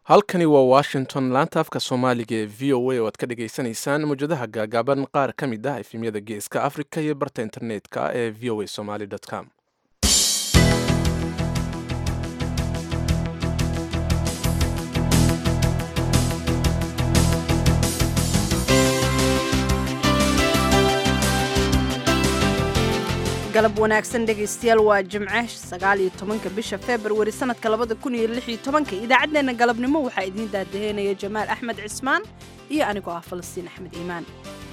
halkani waa washington laanta afka soomaaliga ee v o a oo aad ka dhagaysanaysaan mawjadaha gaagaaban qaar ka mid ah efemyada geeska africa iyo barta internetka ee v o a somaly com galab wanaagsan dhegaystayaal waa jimce sagaal iyo tobanka bisha februari sanadka labada kun iyo lix iyo tobanka idaacaddeenna galabnimo waxaa idiin daadaheynaya jamaal axmed cismaan iyo anigoo ah falastiin axmed iimaan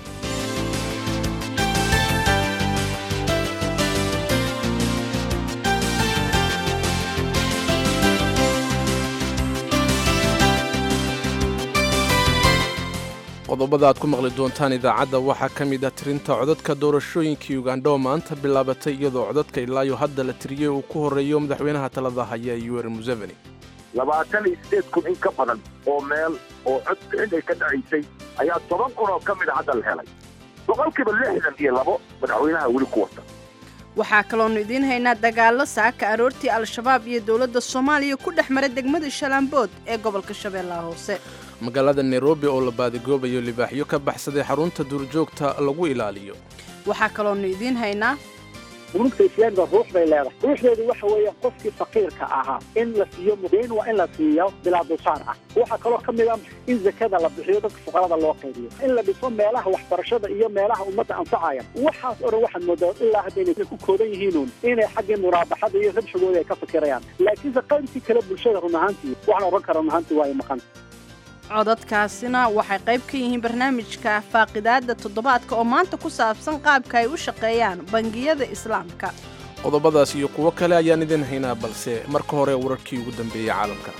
qodobada aad ku maqli doontaan idaacadda waxaa ka mid ah tirinta codadka doorashooyinkii ugandha oo maanta bilaabatay iyadoo codadka ilaayo hadda la tiriyey uu ku horreeyo madaxweynaha talada haya yuweri museveni labaatan iyo sideed kun in ka badan oo meel oo cod bixin ay ka dhacaysay ayaa toban kun oo ka mid a hadda la helay boqolkiiba lixdan iyo labo madaxweynaha weli ku wata waxaa kaloonu idiin haynaa dagaallo saaka aroortii al-shabaab iyo dowladda soomaaliya ku dhex mara degmada shalaambood ee gobolka shabeellaha hoose magaalada nairobi oo la baadigoobayo libaaxyo ka baxsaday xarunta duurjoogta lagu ilaaliyo waxaa kaloonu idiin haynaa ururta islaamka ruux bay leedahay ruuxdeedu waxa weeyaan qofkii faqiirka ahaa in la siiyo mudayn waa in la siiyo bilaa dulsaar ah waxaa kaloo ka mid ah in zakada la bixiyo dadka fuqarada loo qaybiyo in la dhiso meelaha waxbarashada iyo meelaha ummadda anfacaya waxaas o dhan waxaad moodaa ilaa hadda inay ku koodan yihiinuun inay xaggii muraabaxada iyo rabshigooda ay ka fikirayaan laakiinse qaybtii kale bulshada run ahaantii waxaan odhan kara run ahaantii waa ay maqan codadkaasina waxay qayb ka yihiin barnaamijka faaqidaadda toddobaadka oo maanta ku saabsan qaabka ay u shaqeeyaan bangiyada islaamka qodobadaas iyo kuwo kale ayaan idin haynaa balse marka hore wararkii ugu dambeeyey caalamka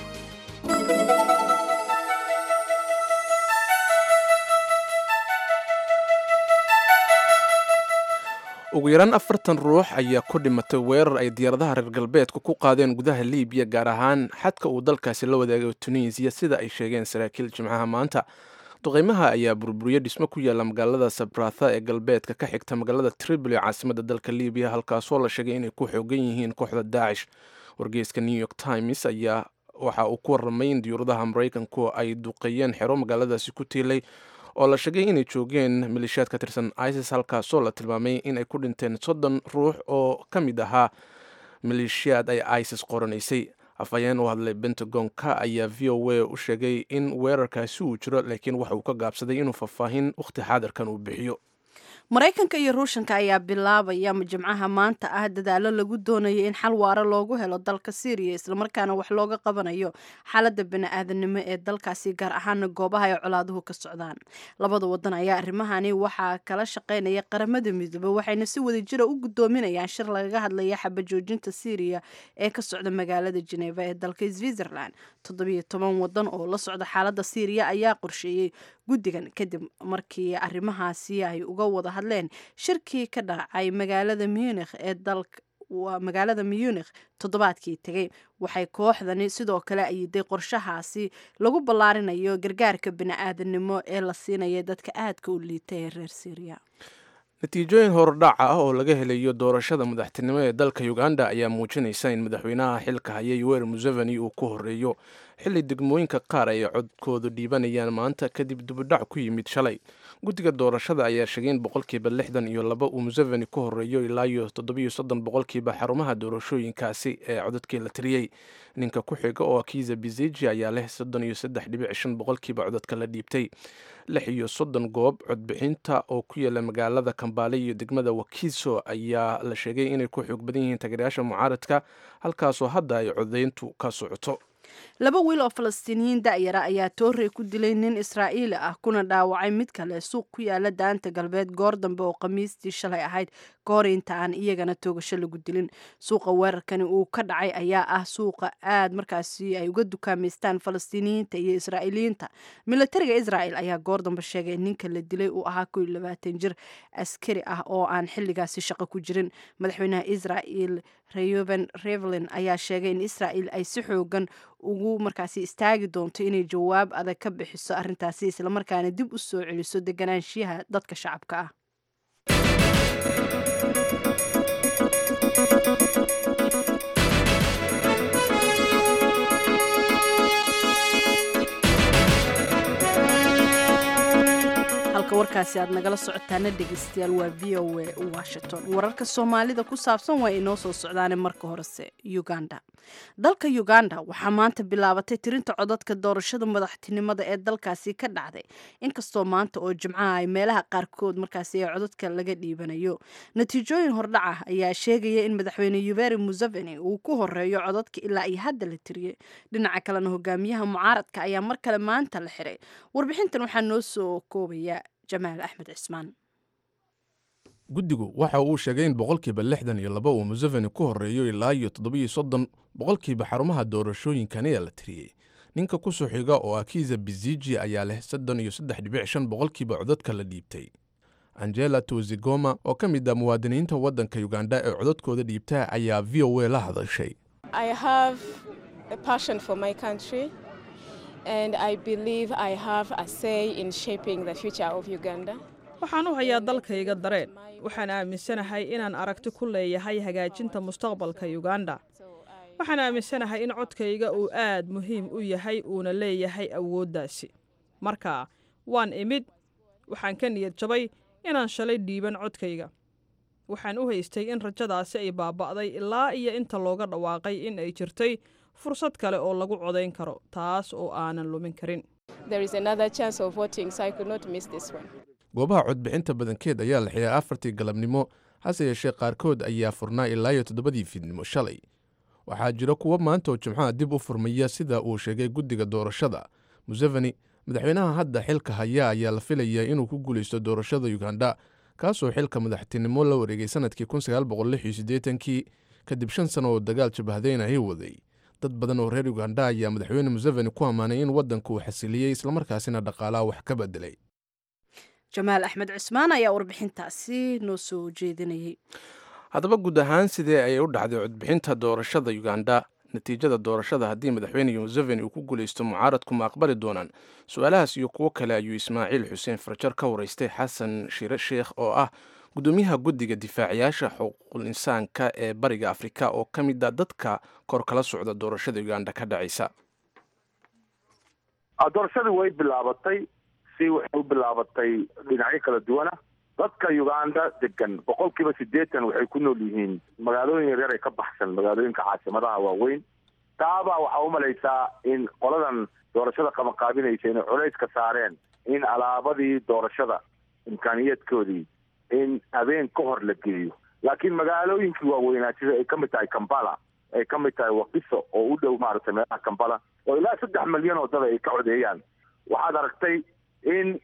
ugu yaraan afartan ruux ayaa ku dhimatay weerar ay diyaaradaha reer galbeedka ku qaadeen gudaha liibiya gaar ahaan xadka uu dalkaasi la wadaagay tunisiya sida ay sheegeen saraakiil jimcaha maanta duqeymaha ayaa burburiyey dhismo ku yaalla magaalada sabratha ee galbeedka ka xigta magaalada tripoli caasimada dalka libiya halkaasoo la sheegay inay ku xoogan yihiin kooxda daacish wargeyska new york times ayaa waxa uu ku warramay in diyuuradaha maraykanku ay duqeeyeen xero magaaladaasi ku tiilay oo la sheegay inay joogeen maleeshiyaad ka tirsan isis halkaasoo la tilmaamay in ay ku dhinteen soddon ruux oo ka mid ahaa maleeshiyaad ay isis qoranaysay afhayeen u hadlay bentagonka ayaa v o a u sheegay in weerarkaasi uu jiro laakiin waxa uu ka gaabsaday inuu faahfaahin wakhti xaadirkan uu bixiyo maraykanka iyo ruushanka ayaa bilaabaya jimcaha maanta ah dadaalo lagu doonayo in xal waara loogu helo dalka syriya islamarkaana wax looga qabanayo xaaladda bani-aadanimo ee dalkaasi gaar ahaana goobaha ay colaaduhu ka socdaan labada wadan ayaa arrimahani waxaa kala shaqaynaya qaramada midoobe waxayna si wadajira u gudoominayaan shir lagaga hadlaya xabajoojinta syriya ee ka socda magaalada jeneva ee dalka switzerland toddobiyo toban wadan oo la socda xaaladda syriya ayaa qorsheeyey guddigan kadib markii arrimahaasi ay uga wada hadleen shirkii ka dhacay magaalada munikh ee dalka waa magaalada munikh toddobaadkii tegay waxay kooxdani sidoo kale ayiday qorshahaasi lagu ballaarinayo gargaarka bini-aadanimo ee la siinaya dadka aadka u liita ee reer syriya natiijooyin hordhaca ah oo laga helayo doorashada madaxtinimo ee dalka uganda ayaa muujinaysa in madaxweynaha xilka haya yuweri museveni uu ku horeeyo xilli degmooyinka qaar ay codkoodu dhiibanayaan maanta kadib dubudhac ku yimid shalay guddiga doorashada ayaa sheegay in boqolkiiba lixdan iyo laba uu museveni ku horeeyo ilaa iyo toddobiyo soddon boqolkiiba xarumaha doorashooyinkaasi ee codadkii la tiriyey ninka ku xiga oo kiza biziji ayaa leh soddon iyo saddex dhibic shan boqolkiiba codadka la dhiibtay lix iyo soddon goob codbixinta oo ku yaala magaalada kambaale iyo degmada wakiso ayaa la sheegay inay ku xoog badan yihiin taageerayaasha mucaaradka halkaasoo hadda ay codayntu ka socoto laba wiil oo falastiiniyiin da'yara ayaa toorey ku dilay nin israa'iili ah kuna dhaawacay mid kale suuq ku yaala daanta galbeed goor dambe oo khamiistii shalay ahayd ka hor inta aan iyagana toogasho lagu dilin suuqa weerarkani uu ka dhacay ayaa ah suuqa aad markaasi ay uga dukaamaystaan falastiiniyiinta iyo israa'iiliyiinta militariga israa'el ayaa goor dambe sheegay in ninka la dilay uu ahaa kow iyo labaatan jir askari ah oo aan xilligaasi shaqo ku jirin madaxweynaha israa'el reuben revelin ayaa sheegay in israa'el ay si xoogan ugu markaasi istaagi doonto inay jawaab adag ka bixiso arrintaasi islamarkaana dib u soo celiso deganaanshiyaha dadka shacabka ah halkaasi aad nagala socotaana dhegeystayaal waa v o a washington wararka soomaalida ku saabsan waa inoo soo socdaane marka horese uganda dalka uganda waxaa maanta bilaabatay tirinta codadka doorashada madaxtinimada ee dalkaasi ka dhacday inkastoo maanta oo jimcaha ay meelaha qaarkood markaasi ee codadka laga dhiibanayo natiijooyin hordhac ah ayaa sheegaya in madaxweyne yuveri museveni uu ku horeeyo codadka ilaa iyo hadda la tiriyey dhinaca kalena hogaamiyaha mucaaradka ayaa mar kale maanta la xiray warbixintan waxaa noo soo koobaya jamaal axmed cismaan guddigu waxa uu sheegay in boqolkiiba lixdan iyo laba uu museveni ku horeeyo ilaa iyo toddobiyo soddon boqolkiiba xarumaha doorashooyinkan ayaa la tiriyey ninka ku soo xiga oo akiza biziji ayaa leh soddon iyo saddex dhibic shan boqolkiiba codadka la dhiibtay angela tozigoma oo ka mid ah muwaadiniinta waddanka uganda ee codadkooda dhiibta ayaa v o a la hadashay waxaan u hayaa dalkayga dareen waxaan aaminsanahay inaan aragti ku leeyahay hagaajinta mustaqbalka uganda waxaan aaminsanahay in codkayga uu aad muhiim u yahay uuna leeyahay awooddaasi marka waan imid waxaan ka niyad jabay inaan shalay dhiiban codkayga waxaan u haystay in rajadaasi ay baaba'day ilaa iyo inta looga dhawaaqay in ay jirtay fursad kale oo lagu codayn karo taas oo aanan lumin karin goobaha codbixinta badankeed ayaa la xiyay afartii galabnimo hase yeeshee qaarkood ayaa furnaa ilaa iyo toddobadii fiidnimo shalay waxaa jira kuwo maanta oo jimcaha dib u furmaya sida uu sheegay guddiga doorashada museveni madaxweynaha hadda xilka haya ayaa la filayaa inuu ku guulaysto doorashada uganda kaasoo xilka madaxtinimo la wareegay sanadkii kii kadib shan sano oo dagaal jabahadeynahi waday dad badan oo reer uganda ayaa madaxweyne museveni ku ammaanay in waddanka uu xasiliyey islamarkaasina dhaqaalaha wax ka bedelay jamaal axmed cismaan ayaa warbixintaasi noo soo jeedinayay haddaba guud ahaan sidee ayay u dhacday codbixinta doorashada uganda natiijada doorashada haddii madaxweyne museveni uu ku guulaysto mucaaradku ma aqbali doonaan su-aalahaas iyo kuwo kale ayuu ismaaciil xuseen farjar ka waraystay xasan shire sheekh oo ah gudoomiyaha guddiga difaacayaasha xuquuqul insaanka ee bariga afrika oo ka mid a dadka kor kala socda doorashada uganda ka dhacaysa doorashadii way bilaabatay si waxay u bilaabatay dhinacyo kala duwana dadka uganda degan boqol kiiba siddeetan waxay ku nool yihiin magaalooyin yaryar ee ka baxsan magaalooyinka caasimadaha waaweyn taabaa waxaa umalaysaa in qoladan doorashada qabanqaabinaysa inay culays ka saareen in alaabadii doorashada imkaaniyaedkoodii in habeen ka hor la geeyo laakiin magaalooyinkii waaweynaa sida ay ka mid tahay kambala ay ka mid tahay wakiso oo u dhow maaragtay meelaha kambala oo ilaa saddex milyan oo dada ay ka codeeyaan waxaad aragtay in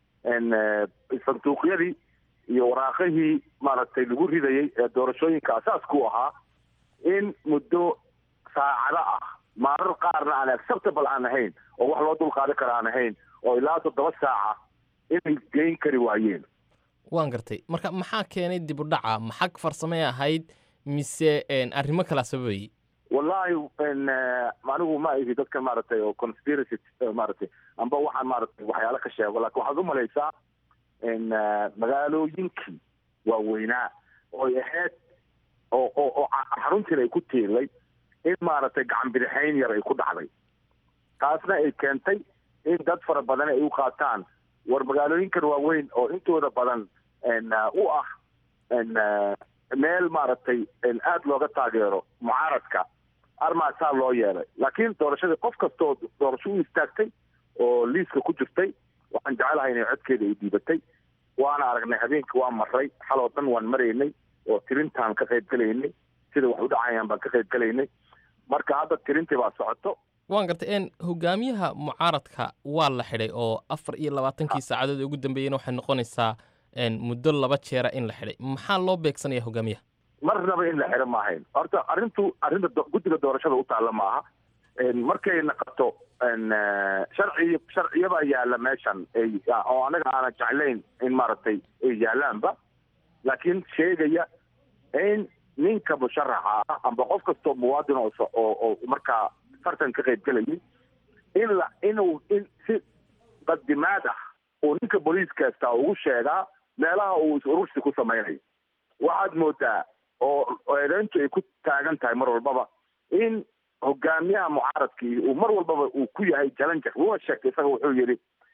sanduuqyadii iyo waraaqihii maaragtay lagu ridayay ee doorashooyinka asaaska u ahaa in muddo saacado ah maarar qaarna aan acceptable aan ahayn oo wax loo dulqaadan kara aan ahayn oo ilaa toddoba saaca inay geyn kari waayeen waan gartay marka maxaa keenay dib u dhaca maxag farsamay ahayd mise arrimo kalaa sababayay wallahi anigu ma ihi dadka maaragtay oo conspiracy maaragtay amba waxaan maaragtay waxyaalo ka sheego lakin waxaad umalaysaa magaalooyinkii waaweynaa ooy ahayd oo oo oo xaruntiina ay ku tiilay in maaragtay gacan bidixayn yar ay ku dhacday taasna ay keentay in dad fara badan ay u qaataan war magaalooyinkan waaweyn oo intooda badan u ah meel maaragtay aada looga taageero mucaaradka armaasaa loo yeelay laakiin doorashadii qof kastaoo doorasho u istaagtay oo liiska ku jirtay waxaan jecelahay inay codkeeda ay dhiibatay waana aragnay habeenkii waa maray xal oo dhan waan maraynay oo tirintaan ka qayb gelaynay sida wax u dhacayaan baan ka qayb gelaynay marka hadda tirintii baa socoto waan gartay n hogaamiyaha mucaaradka waa la xidhay oo afar iyo labaatankii saacadood ee ugu dambeeyena waxay noqonaysaa muddo laba jeera in la xidhay maxaa loo beegsanaya hogaamiyaha marnaba in la xidho ma ahayn horta arrintu arrinta guddiga doorashada u taalla maaha markay naqato sharci sharciyabaa yaalla meeshan oo anaga aanan jeclayn in maaragtay ay yaalaanba laakiin sheegaya in ninka musharaxa ah amba qof kastoo muwaadin oo oo markaa fartan ka qayb gelayay in la inuu in si qadimaad ah uu ninka booliiskasta ugu sheegaa meelaha uu is-urursi ku samaynayo waxaad moodaa oo eedeyntu ay ku taagan tahay mar walbaba in hogaamiyaha mucaaradkii uu mar walbaba uu ku yahay challenger wuuna sheegtay isaga wuxuu yidhi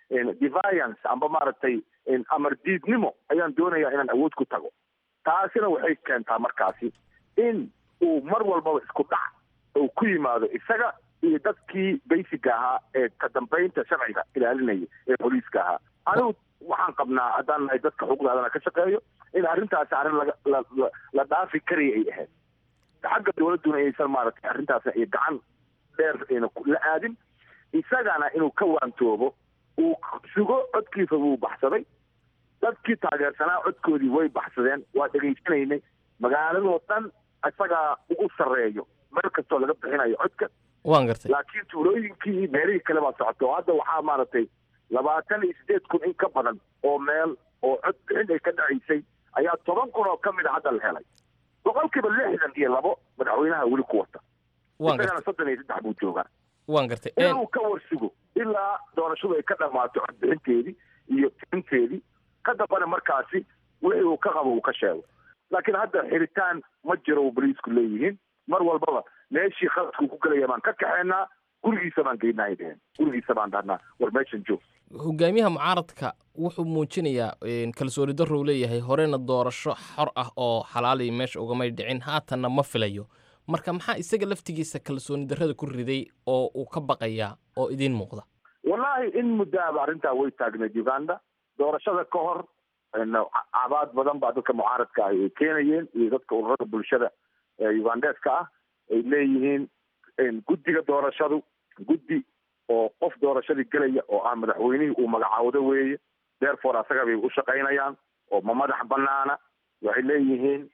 deviance amba maaragtay amar diidnimo ayaan doonayaa inaan awood ku tago taasina waxay keentaa markaasi in uu mar walbaba isku dhac uu ku yimaado isaga iyo dadkii basiga ahaa ee ka dambeynta sharciga ilaalinaya ee booliiska ahaa anigu waxaan qabnaa haddaan nahay dadka xuquuqdaadana ka shaqeeyo in arrintaasi arrin laga la la la dhaafi karaya ay ahayd xagga dowladduna aysan maaragtay arrintaas ay gacan dheer ayna la aadin isagana inuu ka waantoobo uu sugo codkiisa wuu baxsaday dadkii taageersanaa codkoodii way baxsadeen waa dhegaysanaynay magaaladoo dhan isagaa ugu sarreeyo meel kastoo laga bixinayo codka waan gartay laakiin tuulooyinkii iyo meelihii kale baa socota oo hadda waxaa maaragtay labaatan iyo siddeed kun in ka badan oo meel oo cod bixin ay ka dhacaysay ayaa toban kun oo ka mid a hadda la helay boqolkiiba lixdan iyo labo madaxweynaha weli ku wata waan isagana gartay soddon iyo saddex buu joogaa waan gartay Een, inuu ka warsugo ilaa doorashadu ay ka dhammaato codbixinteedii iyo tirinteedii ka dambana markaasi wixii uu ka qabo uu ka sheego laakiin hadda xiritaan ma jiro uu boliisku leeyihiin mar walbaba meeshii khaladkuu ku gelaya baan ka kaxeynaa gurigiisa baan geynaa ay dheheen gurigiisa baan dhahnaa war meeshan joog hogaamiyaha mucaaradka wuxuu muujinayaa een, kalsooni darrow leeyahay horena doorasho xor ah oo xalaaliya meesha ugamay dhicin haatanna ma filayo marka maxaa isaga laftigiisa kalsooni darrada ku riday oo uu ka baqayaa oo idiin muuqda wallaahi in muddaaba arrintaa way taagneed uganda doorashada ka hor n cabaad badan baa dadka mucaaradka ah ay keenayeen iyo dadka ururada bulshada ee ugandeska ah ay leeyihiin guddiga doorashadu guddi oo qof doorashadii gelaya oo ah madaxweynihii uu magacaawdo weeye therefore asaga bay u shaqaynayaan oo ma madax banaana waxay leeyihiin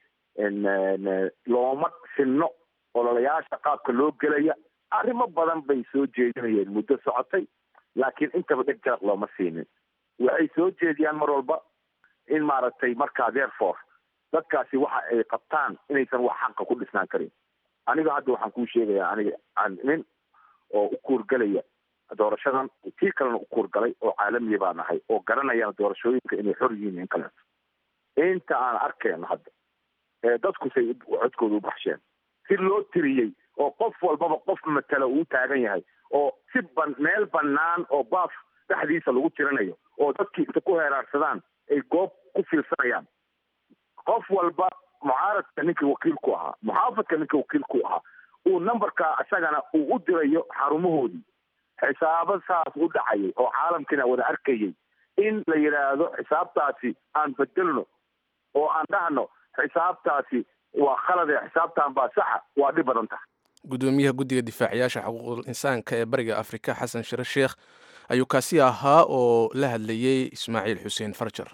n looma sinno ololayaasha qaabka loo gelaya arrimo badan bay soo jeedinayeen muddo socotay laakiin intaba dheg jaraq looma siinin waxay soo jeediyaan mar walba in maaragtay markaa therefore dadkaasi waxa ay qabtaan inaysan wax xaqa ku dhisnaan karin aniga hadda waxaan kuu sheegayaa aniga aan nin oo u kuurgelaya doorashadan tii kalena u kuurgalay oo caalamiya baan ahay oo garanayana doorashooyinka inay xor yihiin in kaleeto inta aan arkayno hadda ee dadku say codkooda u baxsheen si loo tiriyey oo qof walbaba qof matala uu taagan yahay oo si ban meel bannaan oo baaf dhexdiisa lagu tirinayo oo dadkii inta ku heeraarsadaan ay goob ku fiirsanayaan qof walba mucaaradka ninkii wakiilku ahaa muxaafadka ninkii wakiilku ahaa uu numberka isagana uu u dirayo xarumahoodii xisaabo saas u dhacayay oo caalamkiina wada arkayay in la yidhaahdo xisaabtaasi aan bedelno oo aan dhahno xisaabtaasi waa khalade xisaabtan baa saxa waa dhib badan tahay gudoomiyaha guddiga difaaciyaasha xuquuqul insaanka ee bariga afrika xasan shire sheekh ayuu kaasi ahaa oo la hadlayey ismaaciil xuseen farjar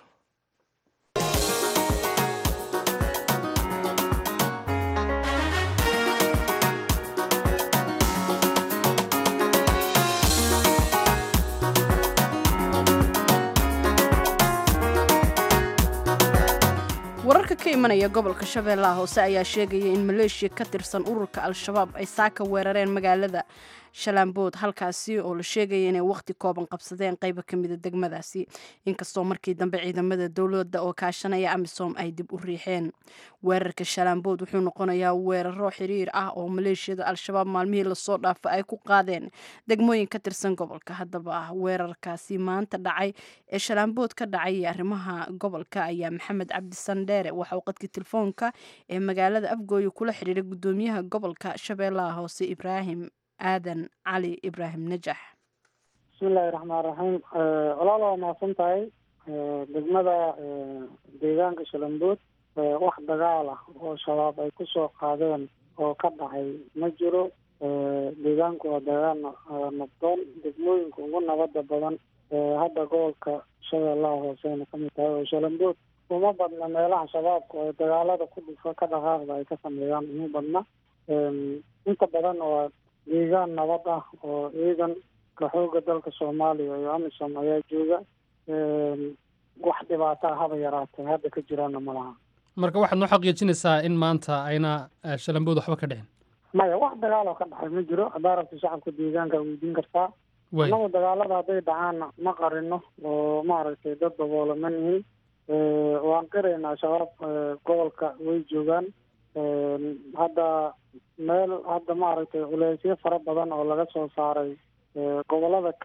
wararka ka imanaya gobolka shabeellaha hoose ayaa sheegaya in maleeshiya ka tirsan ururka al-shabaab ay saaka weerareen magaalada shalaambood halkaasi oo la sheegaya inay waqti kooban qabsadeen qaybo ka mida degmadaasi inkastoo markii dambe ciidamada dowladda oo kaashanaya amisom ay dib u riixeen weerarka shalaambood wuxuu noqonayaa weeraro xiriir ah oo maleeshiyada al-shabaab maalmihii lasoo dhaafo ay ku qaadeen degmooyin ka tirsan gobolka haddaba weerarkaasi maanta dhacay ee shalaambood ka dhacay iyo arrimaha gobolka ayaa maxamed cabdi sandheere waxa uu qadkii telefoonka ee magaalada afgooye kula xiriiray gudoomiyaha gobolka shabeellaha hoose ibraahim aadan cali ibraahim najax bismillahi raxmaan raxiim walaal waa mahadsan tahay degmada deegaanka shalambood wax dagaal ah oo shabaab ay kusoo qaadeen oo ka dhacay ma jiro deegaanku waa deegaan nabdoon degmooyinka ugu nabada badan hadda gobolka shabeellaha hooseyna kamid tahay oo shalambood uma badna meelaha shabaabka oo dagaalada ku dhufa ka dhaqaaqda ay ka sameeyaan uma badna inta badan waa deegaan nabad ah oo ciidanka xooga dalka soomaaliya iyo amisom ayaa jooga wax dhibaataa haba yaraatay hadda ka jiraana ma laha marka waxaad noo xaqiijinaysaa in maanta ayna eh, shalambood waxba ka dhicin maya wax dagaal oo ka dhexay ma jiro haddaa rabta shacabka deegaanka weydiin kartaa way annagu dagaalada hadday dhacaanna ma qarino oo maaragtay dad daboola ma nihin waan qiraynaa shabaab eh, gobolka way joogaan hadda meel hadda maaragtay culeysyo fara badan oo laga soo saaray eh, gobolada kale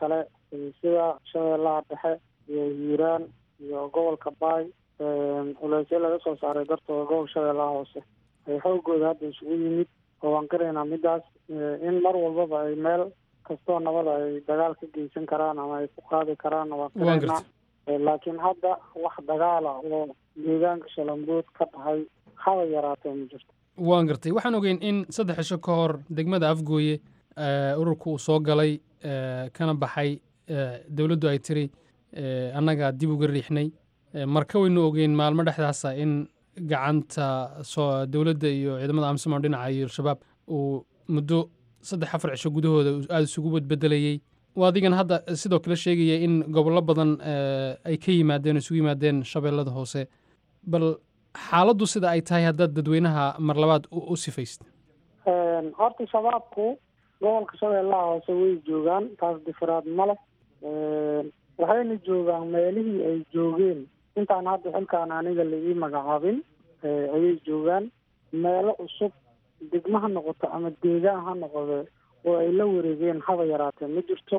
sida shabeellaha dhexe iyo hiiraan iyo gobolka baay culeysyo laga soo saaray dartooda gobol shabeellaha hoose ay xoogooda hadda isugu yimid oo waan qiraynaa midaas in mar walbaba ay meel kastoo nabada ay dagaal ka geysan karaan ama ay ku qaadi karaan waan qiraynaa laakiin hadda wax dagaala oo deegaanka shalambood ka dhahay haba yaraatee ma jirto waan gartay waxaan ogeyn in saddex cisho ka hor degmada afgooye ururku uu soo galay kana baxay dowladdu ay tiri annaga dib uga riixnay marka waynu ogeyn maalmo dhexdaasa in gacanta soo dowladda iyo ciidamada amsom dhinaca iyo al-shabaab uu muddo saddex afar cisho gudahooda aada isugu badbedelayey adigan hadda sidoo kale sheegaya in gobollo badan ay ka yimaadeen o isugu yimaadeen shabeellada hoose bal xaaladdu sida ay tahay haddaad dadweynaha mar labaad u sifaysid horta shabaabku gobolka shabeellaha hoose way joogaan taas difiraad ma leh waxayna joogaan meelihii ay joogeen intaan hadda xilkaan aniga laii magacaabin ayay joogaan meelo cusub degmo ha noqoto ama deegaan ha noqode oo ay la wareegeen haba yaraatee ma jirto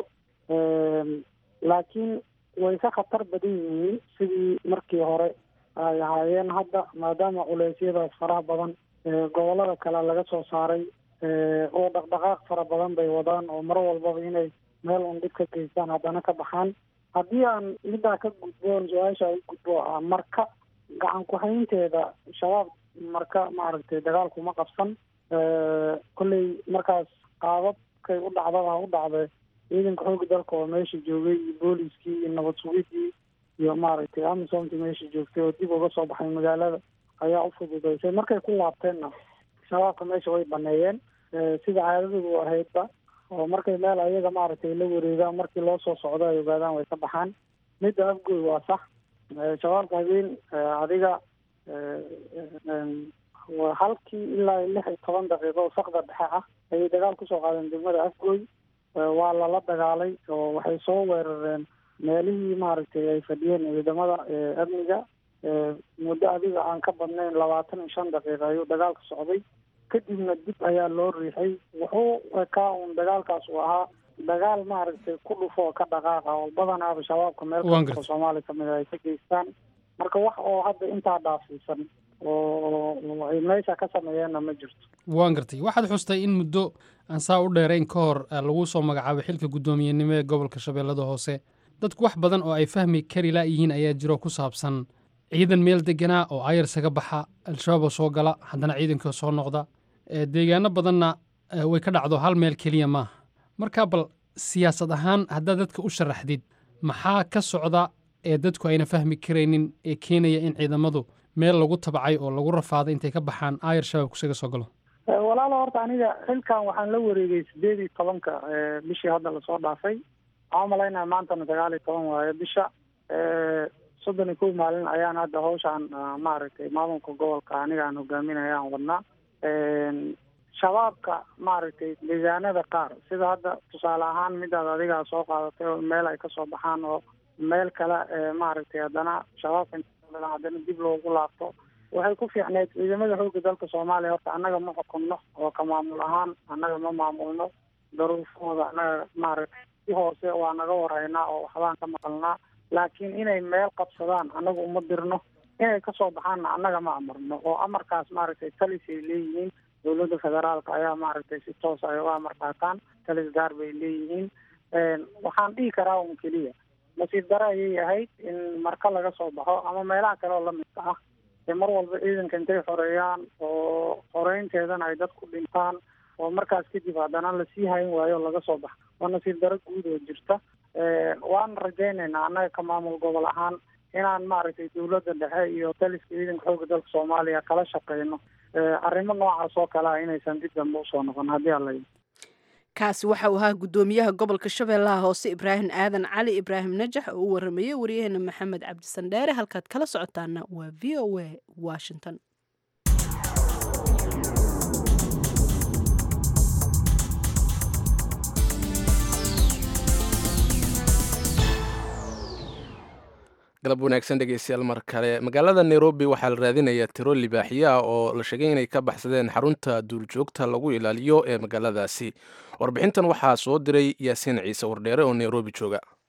laakiin way ka khatar badan yihiin sidii markii hore ay ahaayeen hadda maadaama culeysyadaas faraha badan gobolada kale laga soo saaray oo dhaqdhaqaaq fara badan bay wadaan oo mar walbaba inay meel un dhib ka geystaan haddana ka baxaan haddii aan middaa ka gudboon su-aasha u gudbo ah marka gacan ku-haynteeda shabaab marka maaragtay dagaalkuma qabsan kolley markaas qaababkay u dhacdaba u dhacday ciidanka xooga dalka oo meesha joogay iyo booliskii iyo nabad sugidii iyo maaragtay amisomkii meesha joogtay oo dib uga soo baxay magaalada ayaa u fududaysay markay ku laabteenna shabaabka meesha way baneeyeen sida caadadoodu ahaydba oo markay meel ayaga maaragtay la wareegaan markii loo soo socdo ay ogaadaan way ka baxaan midda afgoy waa sax shabaabka habeen adiga halkii ilaa lix iyo toban daqiiqo oo sakda dhexe ah ayay dagaal kusoo qaadeen degmada afgoy waa lala dagaalay oo waxay soo weerareen meelihii maaragtay ay fadhiyeen ciidamada amniga muddo adiga aan ka badnayn labaatan iyo shan daqiiqa ayuu dagaalka socday kadibna dib ayaa loo riixay wuxuu ekaa uun dagaalkaas uu ahaa dagaal maaragtay ku dhufo ka dhaqaaqa oo badanaaba shabaabka meel kastoo soomaaliya kamid ay ka geystaan marka wax oo hadda intaa dhaafsiisan oo ay meesha ka sameeyeenna ma jirto waan gartay waxaad xustay in muddo aan saa u dheerayn ka hor lagu soo magacaabay xilka guddoomiyenimo ee gobolka shabeellada hoose dadku wax badan oo ay fahmi kari laayihiin ayaa jiro ku saabsan ciidan meel deganaa oo ayarsaga baxa al-shabaab oo soo gala haddana ciidanka soo noqda deegaano badanna way ka dhacdo hal meel keliya maaha marka bal siyaasad ahaan haddaad dadka u sharaxdid maxaa ka socda ee dadku ayna fahmi karaynin ee keenaya in ciidamadu meel lagu tabacay oo lagu rafaaday intay ka baxaan aayar shabaab kusaga soo galo walaalo horta aniga xilkan waxaan la wareegay sideed iyo tobanka bishii hadda lasoo dhaafay waxaan umalaynaya maantana sagaal iyo toban waayo bisha soddon iyo kow maalin ayaan hadda hawshaan maaragtay maamulka gobolka aniga aan hogaaminaya aan wadnaa shabaabka maaragtay deegaanada qaar sida hadda tusaale ahaan midaad adigaa soo qaadatay oo meel ay kasoo baxaan oo meel kale maaragtay haddana shabaabka haddana dib loogu laabto waxay ku fiicneyd ciidamada xoogga dalka soomaaliya horta annaga ma xukunno oo ka maamul ahaan annaga ma maamulno daruufahooda annaga maaragtay si hoose waa naga warhaynaa oo waxbaan ka maqalnaa laakiin inay meel qabsadaan annaga uma dirno inay kasoo baxaanna annaga ma amarno oo amarkaas maaragtay talis ay leeyihiin dowladda federaalka ayaa maaragtay si toos ay uga amar qaataan talis gaar bay leeyihiin waxaan dhihi karaa un keliya nasiib dare ayay ahayd in marka laga soo baxo ama meelaha kale oo lamidka ah ee mar walba ciidanka intay xoreeyaan oo xoreynteedana ay dadku dhintaan oo markaas kadib haddana lasii hayn waayo laga soo baxa waa nasiib dare guud oo jirta waan rajaynaynaa annaga ka maamul gobol ahaan inaan maaragtay dowladda dhexe iyo taliska ciidanka xoogga dalka soomaaliya kala shaqeyno arrimo noocaas oo kale ah inaysan dib dambe usoo noqon haddii alla kaasi waxa uu ahaa guddoomiyaha gobolka shabeellaha hoose ibraahim aadan cali ibraahim najax oo u waramayey waryaheena maxamed cabdisandheere halkaad kala socotaana waa v o a washington galab wanaagsan dhegeystayaal mar kale magaalada nairobi waxaa la raadinayaa tiro libaaxiyo ah oo la sheegay inay ka baxsadeen xarunta duurjoogta lagu ilaaliyo ee magaaladaasi warbixintan waxaa soo diray yaasiin ciise wardheere oo nairobi jooga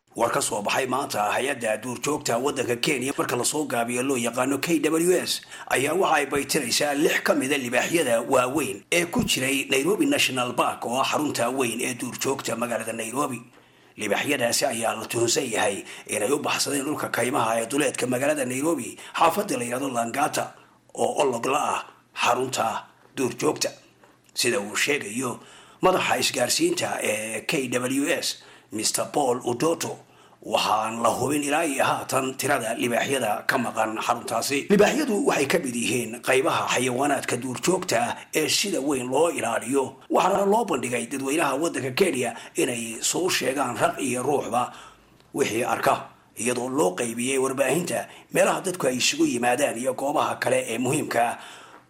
war ka soo baxay maanta hay-adda duurjoogta waddanka kenya marka lasoo gaabiyo loo yaqaano k w s ayaa waxa ay baytiraysaa lix ka mida libaaxyada waaweyn ee ku jiray nairobi national park oo ah xarunta weyn ee duurjoogta magaalada nairobi libaaxyadaasi ayaa la tuhunsan yahay inay u baxsadeen dhulka kaymaha ee duleedka magaalada nairobi xaafadda la yidhahdo langata oo ologla ah xarunta duurjoogta sida uu sheegayo madaxa isgaarsiinta ee k w s mr paul udoto waxaan la hubin ilaa iyo haatan tirada libaaxyada ka maqan xaruntaasi libaaxyadu waxay ka mid yihiin qaybaha xayawaanaadka duurjoogta ah ee sida weyn loo ilaaliyo waxaana loo bandhigay dadweynaha waddanka kenya inay soo sheegaan raq iyo ruuxba wixii arka iyadoo loo qaybiyey warbaahinta meelaha dadku ay isugu yimaadaan iyo goobaha kale ee muhiimka ah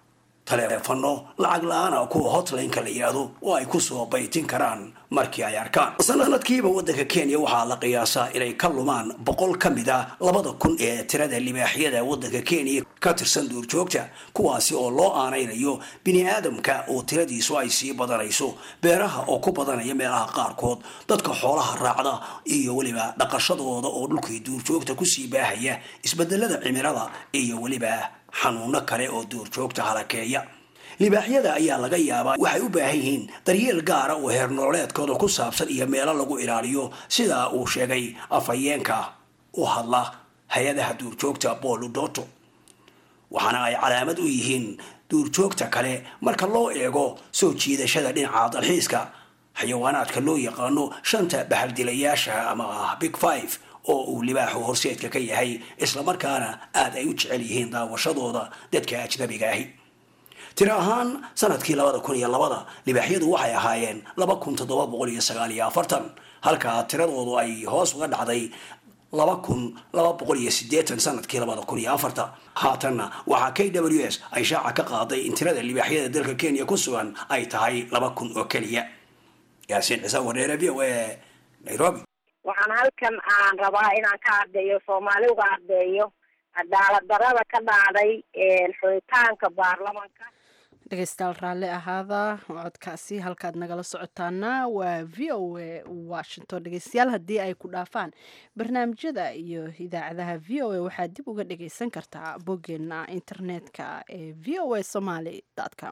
taleefano lacag la-aana kuwa hotlineka la yidhaahdo oo ay kusoo baytin karaan markii ay arkaan sanadkiiba waddanka kenya waxaa la qiyaasaa inay ka lumaan boqol ka mid a labada kun ee tirada libaaxyada waddanka kenya ka tirsan duurjoogta kuwaasi oo loo aanaynayo bini aadamka oo tiradiisu ay sii badanayso beeraha oo ku badanaya meelaha qaarkood dadka xoolaha raacda iyo weliba dhaqashadooda oo dhulkii duurjoogta kusii baahaya isbedelada cimilada iyo weliba xanuuno kale oo duurjoogta halakeeya libaaxyada ayaa laga yaabaa waxay u baahan yihiin daryeel gaara oo heer nololeedkooda ku saabsan iyo meelo lagu ilaaliyo sidaa uu sheegay afhayeenka u hadla hay-adaha duurjoogta booludoto waxaana ay calaamad u yihiin duurjoogta kale marka loo eego soo jiidashada dhinaca dalxiiska xayawaanaadka loo yaqaano shanta bahaldilayaasha ama ah big five oo uu libaaxu horseedka ka yahay islamarkaana aada ay u jecel yihiin daawashadooda dadka ajnabiga ahi tiro ahaan sanadkii labada kun iyo labada libaaxyadu waxay ahaayeen laba kun toddoba boqol iyo sagaal iyo afartan halka tiradoodu ay hoos uga dhacday laba kun laba boqol iyo sideetan sanadkii labada kun iyo afarta haatanna waxaa k w s ay shaaca ka qaaday in tirada libaaxyada dalka kenya ku sugan ay tahay laba kun oo keliya yaasiin ciise wareere v o a nairobi waxaan halkan aan rabaa inaan ka ardeeyo soomaali uga ardeeyo cadaalad darada ka dhacday xulitaanka baarlamanka dhegeystayaal raalli ahaada codkaasi halkaad nagala socotaana waa v o a washington dhegeystayaal haddii ay ku dhaafaan barnaamijyada iyo idaacadaha v o a waxaad dib uga dhageysan kartaa boggeena internetka ee v o a somaly com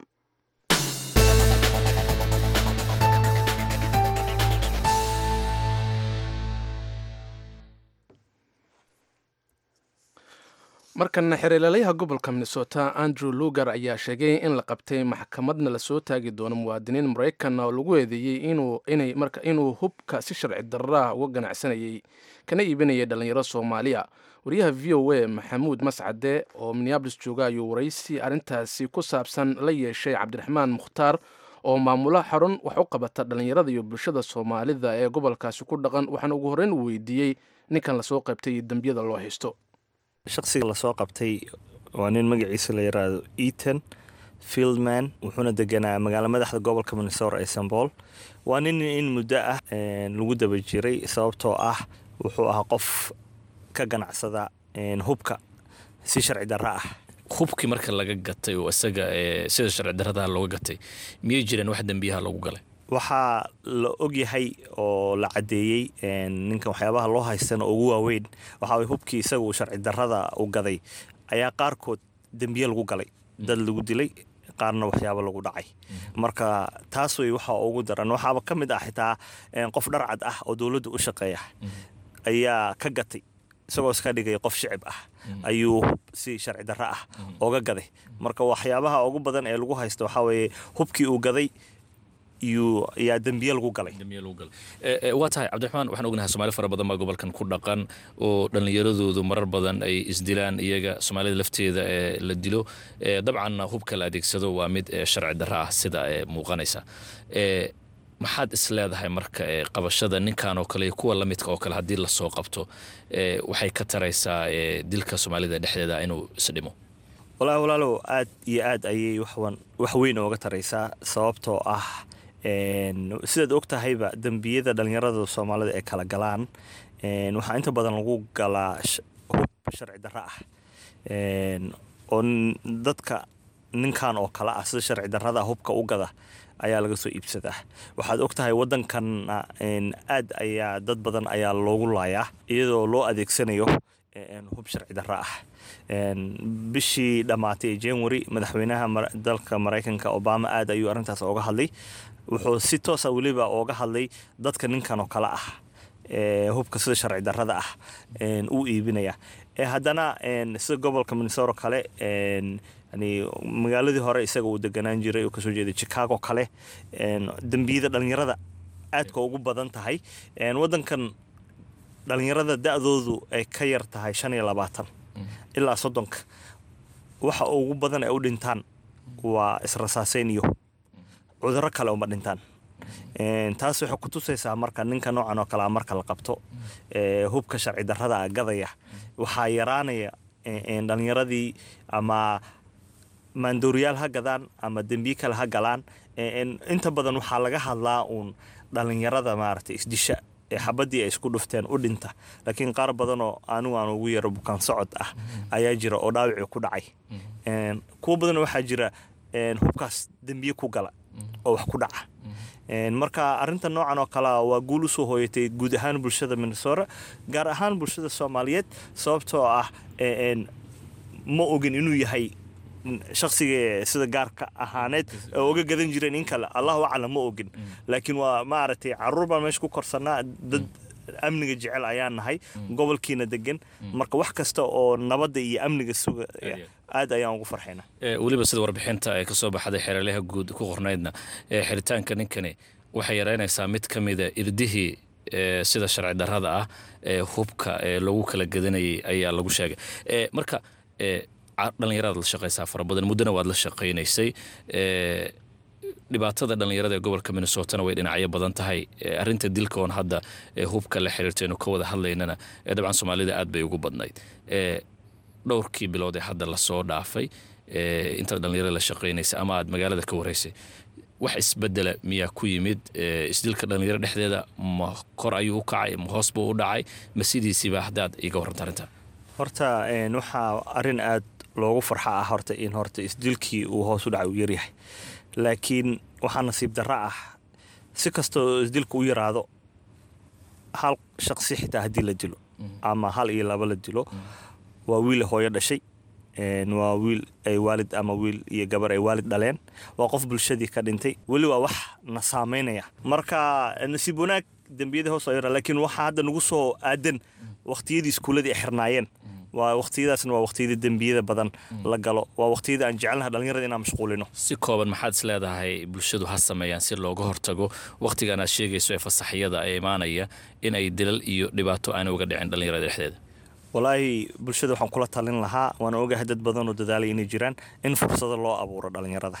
markana xiriirlalayaha gobolka minnesota andrew lugar ayaa sheegay in la qabtay maxkamadna lasoo taagi doono muwaadiniin maraykan oo lagu eedeeyey inuu hubka si sharci darraa uga ganacsanayay kana iibinayay dhalinyaro soomaaliya wariyaha v o a maxamuud mascade oo minneabolis jooga ayuu waraysi arrintaasi ku saabsan la yeeshay cabdiraxmaan mukhtaar oo maamula xarun wax u qabata dhalinyarada iyo bulshada soomaalida ee gobolkaasi ku dhaqan waxaana ugu horreyn uu weydiiyey ninkan lasoo qaybtay iyo dembiyada loo haysto shaqsiga lasoo qabtay waa nin magaciisa la yaraado eaton fieldman wuxuuna deganaa magaalo madaxda gobolka minnesota ee sanbool waa nin in muddo ah lagu daba jiray sababtoo ah wuxuu ahaa qof ka ganacsada hubka si sharci darra ah hubkii marka laga gatay oo isaga sida sharci darradaha looga gatay miyay jireen wax dembiyaha lagu galay waxaa la ogyahay oo la cadeeyey ninkan waxyaabaha loo haystana ugu waaweyn waxaa hubkii isaga uu sharci darrada u gaday ayaa qaarkood dembiye lagu galay dad lagu dilay qaarna waxyaaba lagu dhacay marka taas wey waxaa ugu daran waxaaba ka mid ah xitaa qof dharcad ah oo dowladda u shaqeeya ayaa ka gatay isagoo iska dhigay qof shicib ah ayuu si sharci darro ah oga gaday marka waxyaabaha ugu badan ee lagu haysta waxaa weeye hubkii uu gaday yaa dembiye lagu galay waa tahay cabdiraxmaan waxaan ognahay soomaali fara badan baa gobolkan ku dhaqan oo dhallinyaradoodu marar badan ay isdilaan iyaga soomaalida lafteeda ee la dilo dabcanna hubka la adeegsado waa mid sharci darro ah sida muuqanaysa maxaad is leedahay marka qabashada ninkan oo kale iyo kuwa lamidka oo kale haddii lasoo qabto waxay ka taraysaa dilka soomaalida dhexdeeda inuu isdhimo walaahi walaalow aad iyo aad ayay wax weyn ooga taraysaa sababtoo ah sidaad og tahayba dembiyada dhallinyarada soomaalida ee kala galaan waxaa inta badan lagu galaa hub sharci darro ah oo dadka ninkan oo kale ah sida sharci darrada hubka u gada ayaa laga soo iibsadaa waxaad og tahay waddankanna aad ayaa dad badan ayaa loogu laayaa iyadoo loo adeegsanayo hub sharci darro ah bishii dhammaatay ee january madaxweynaha dalka maraykanka obama aad ayuu arrintaas ooga hadlay wuxuu si toosa weliba ooga hadlay dadka ninkan oo kale ah hubka sida sharci darrada ah uu iibinaya haddana sida gobolka minnesota kale yani magaaladii hore isaga uu deganaan jiray oo kasoo jeeday chicago kale dembiyada dhalinyarada aadka ugu badan tahay wadankan dhalinyarada da-doodu ay ka yar tahay shan iyo labaatan ilaa soddonka waxa ugu badan ay u dhintaan waa israsaaseyn iyo cuduro kale uma dhintaan taas waxay ku tusaysaa marka ninka noocan oo kalea marka la qabto hubka sharci darrada a gadaya waxaa yaraanaya dhalinyaradii ama maandooriyaal ha gadaan ama dembiye kale ha galaan inta badan waxaa laga hadlaa uun dhalinyarada maaragtay isdisha ee xabadii ay isku dhufteen u dhinta laakiin qaar badanoo anigu aan ugu yaro bukaan socod ah ayaa jira oo dhaawicii ku dhacay kuwo badan waxaa jira hubkaas dembiye ku gala oo wax ku dhaca marka arinta noocan oo kalea waa guul usoo hooyatay guud ahaan bulshada minnesota gaar ahaan bulshada soomaaliyeed sababtoo ah ma ogin inuu yahay shaksiga sida gaarka ahaaneed oo uga gadan jireen in kale allahu aclam ma ogin laakiin waa maaragtay caruur baan meesha ku korsanaa dad amniga jecel ayaan nahay gobolkiina degan marka wax kasta oo nabadda iyo amniga suga aad ayaan ugu farxayna weliba sida warbixinta ee kasoo baxday xeeraleha guud ku qornaydna xiritaanka ninkani waxay yaraynaysaa mid ka mida irdihii sida sharci darrada ah ee hubka ee lagu kala gadanayay ayaa lagu sheegay marka dhalinyaradaad la shaqaysaa fara badan muddona waad la shaqaynaysay dhibaatada dhalinyarada ee gobolka minnesotana way dhinacyo badan tahay arinta dilka oon hadda hubka la xiriirtaynu ka wada hadlaynana dabcan soomaalida aad bay ugu badnayd dhowrkii bilood ee hadda lasoo dhaafay intaad dhalinyarada la shaqaynaysa ama aad magaalada ka waraysay wax isbedela miyaa ku yimid isdilka dhalinyaro dhexdeeda ma kor ayuu u kacay ma hoos buu u dhacay ma sidiisiiba haddaad iga warranta arrinta horta waxaa arrin aad loogu farxa ah horta in horta isdilkii uu hoos u dhacay uu yaryahay laakiin waxaa nasiib darra ah si kastoo isdilka u yaraado hal shaqsi xitaa haddii la dilo ama hal iyo laba la dilo waa wiil hooyo dhashay waa wiil ay waalid ama wiil iyo gabar ay waalid dhaleen waa qof bulshadii ka dhintay weli waa wax na saamaynaya marka nasiib wanaag dembiyada hoos yara laakiin waxaa hadda nagu soo aadan waqtiyadii iskuulladii ay xirnaayeen waa waqtiyadaasna waa waqtiyada dembiyada badan la galo waa waqtiyada aan jecelnaha dhalinyarada inaan mashquulino si kooban maxaad is leedahay bulshadu ha sameeyaan si looga hortago wakhtigan aad sheegayso ee fasaxyada ee imaanaya in ay dilal iyo dhibaato aana uga dhicin dhalinyarada dhexdeeda walaahi bulshada waxaan kula talin lahaa waana ogahay dad badan oo dadaalay inay jiraan in fursado loo abuuro dhalinyarada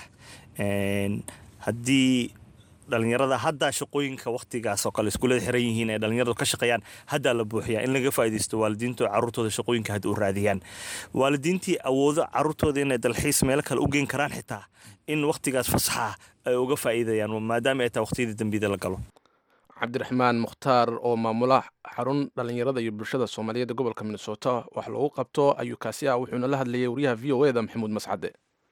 haddii dhalinyarada haddaa shaqooyinka waktigaas oo kale iskuulada xiran yihiin ee dhalinyaradu ka shaqeeyaan haddaa la buuxiyaa in laga faaidaysto waalidiintu caruurtooda shaqooyinka hadda u raadiyaan waalidiintii awoodo caruurtooda inay dalxiis meelo kale u geyn karaan xitaa in waktigaas fasaxa ay uga faa'iidayaan maadaama ay tahay waqtiyada dembiyada la galo cabdiraxmaan mukhtaar oo maamula xarun dhalinyarada iyo bulshada soomaaliyeed ee gobolka minnesota wax loogu qabto ayuu kaasi ah wuxuuna la hadlayay wariyaha v o eda maxamuud mascade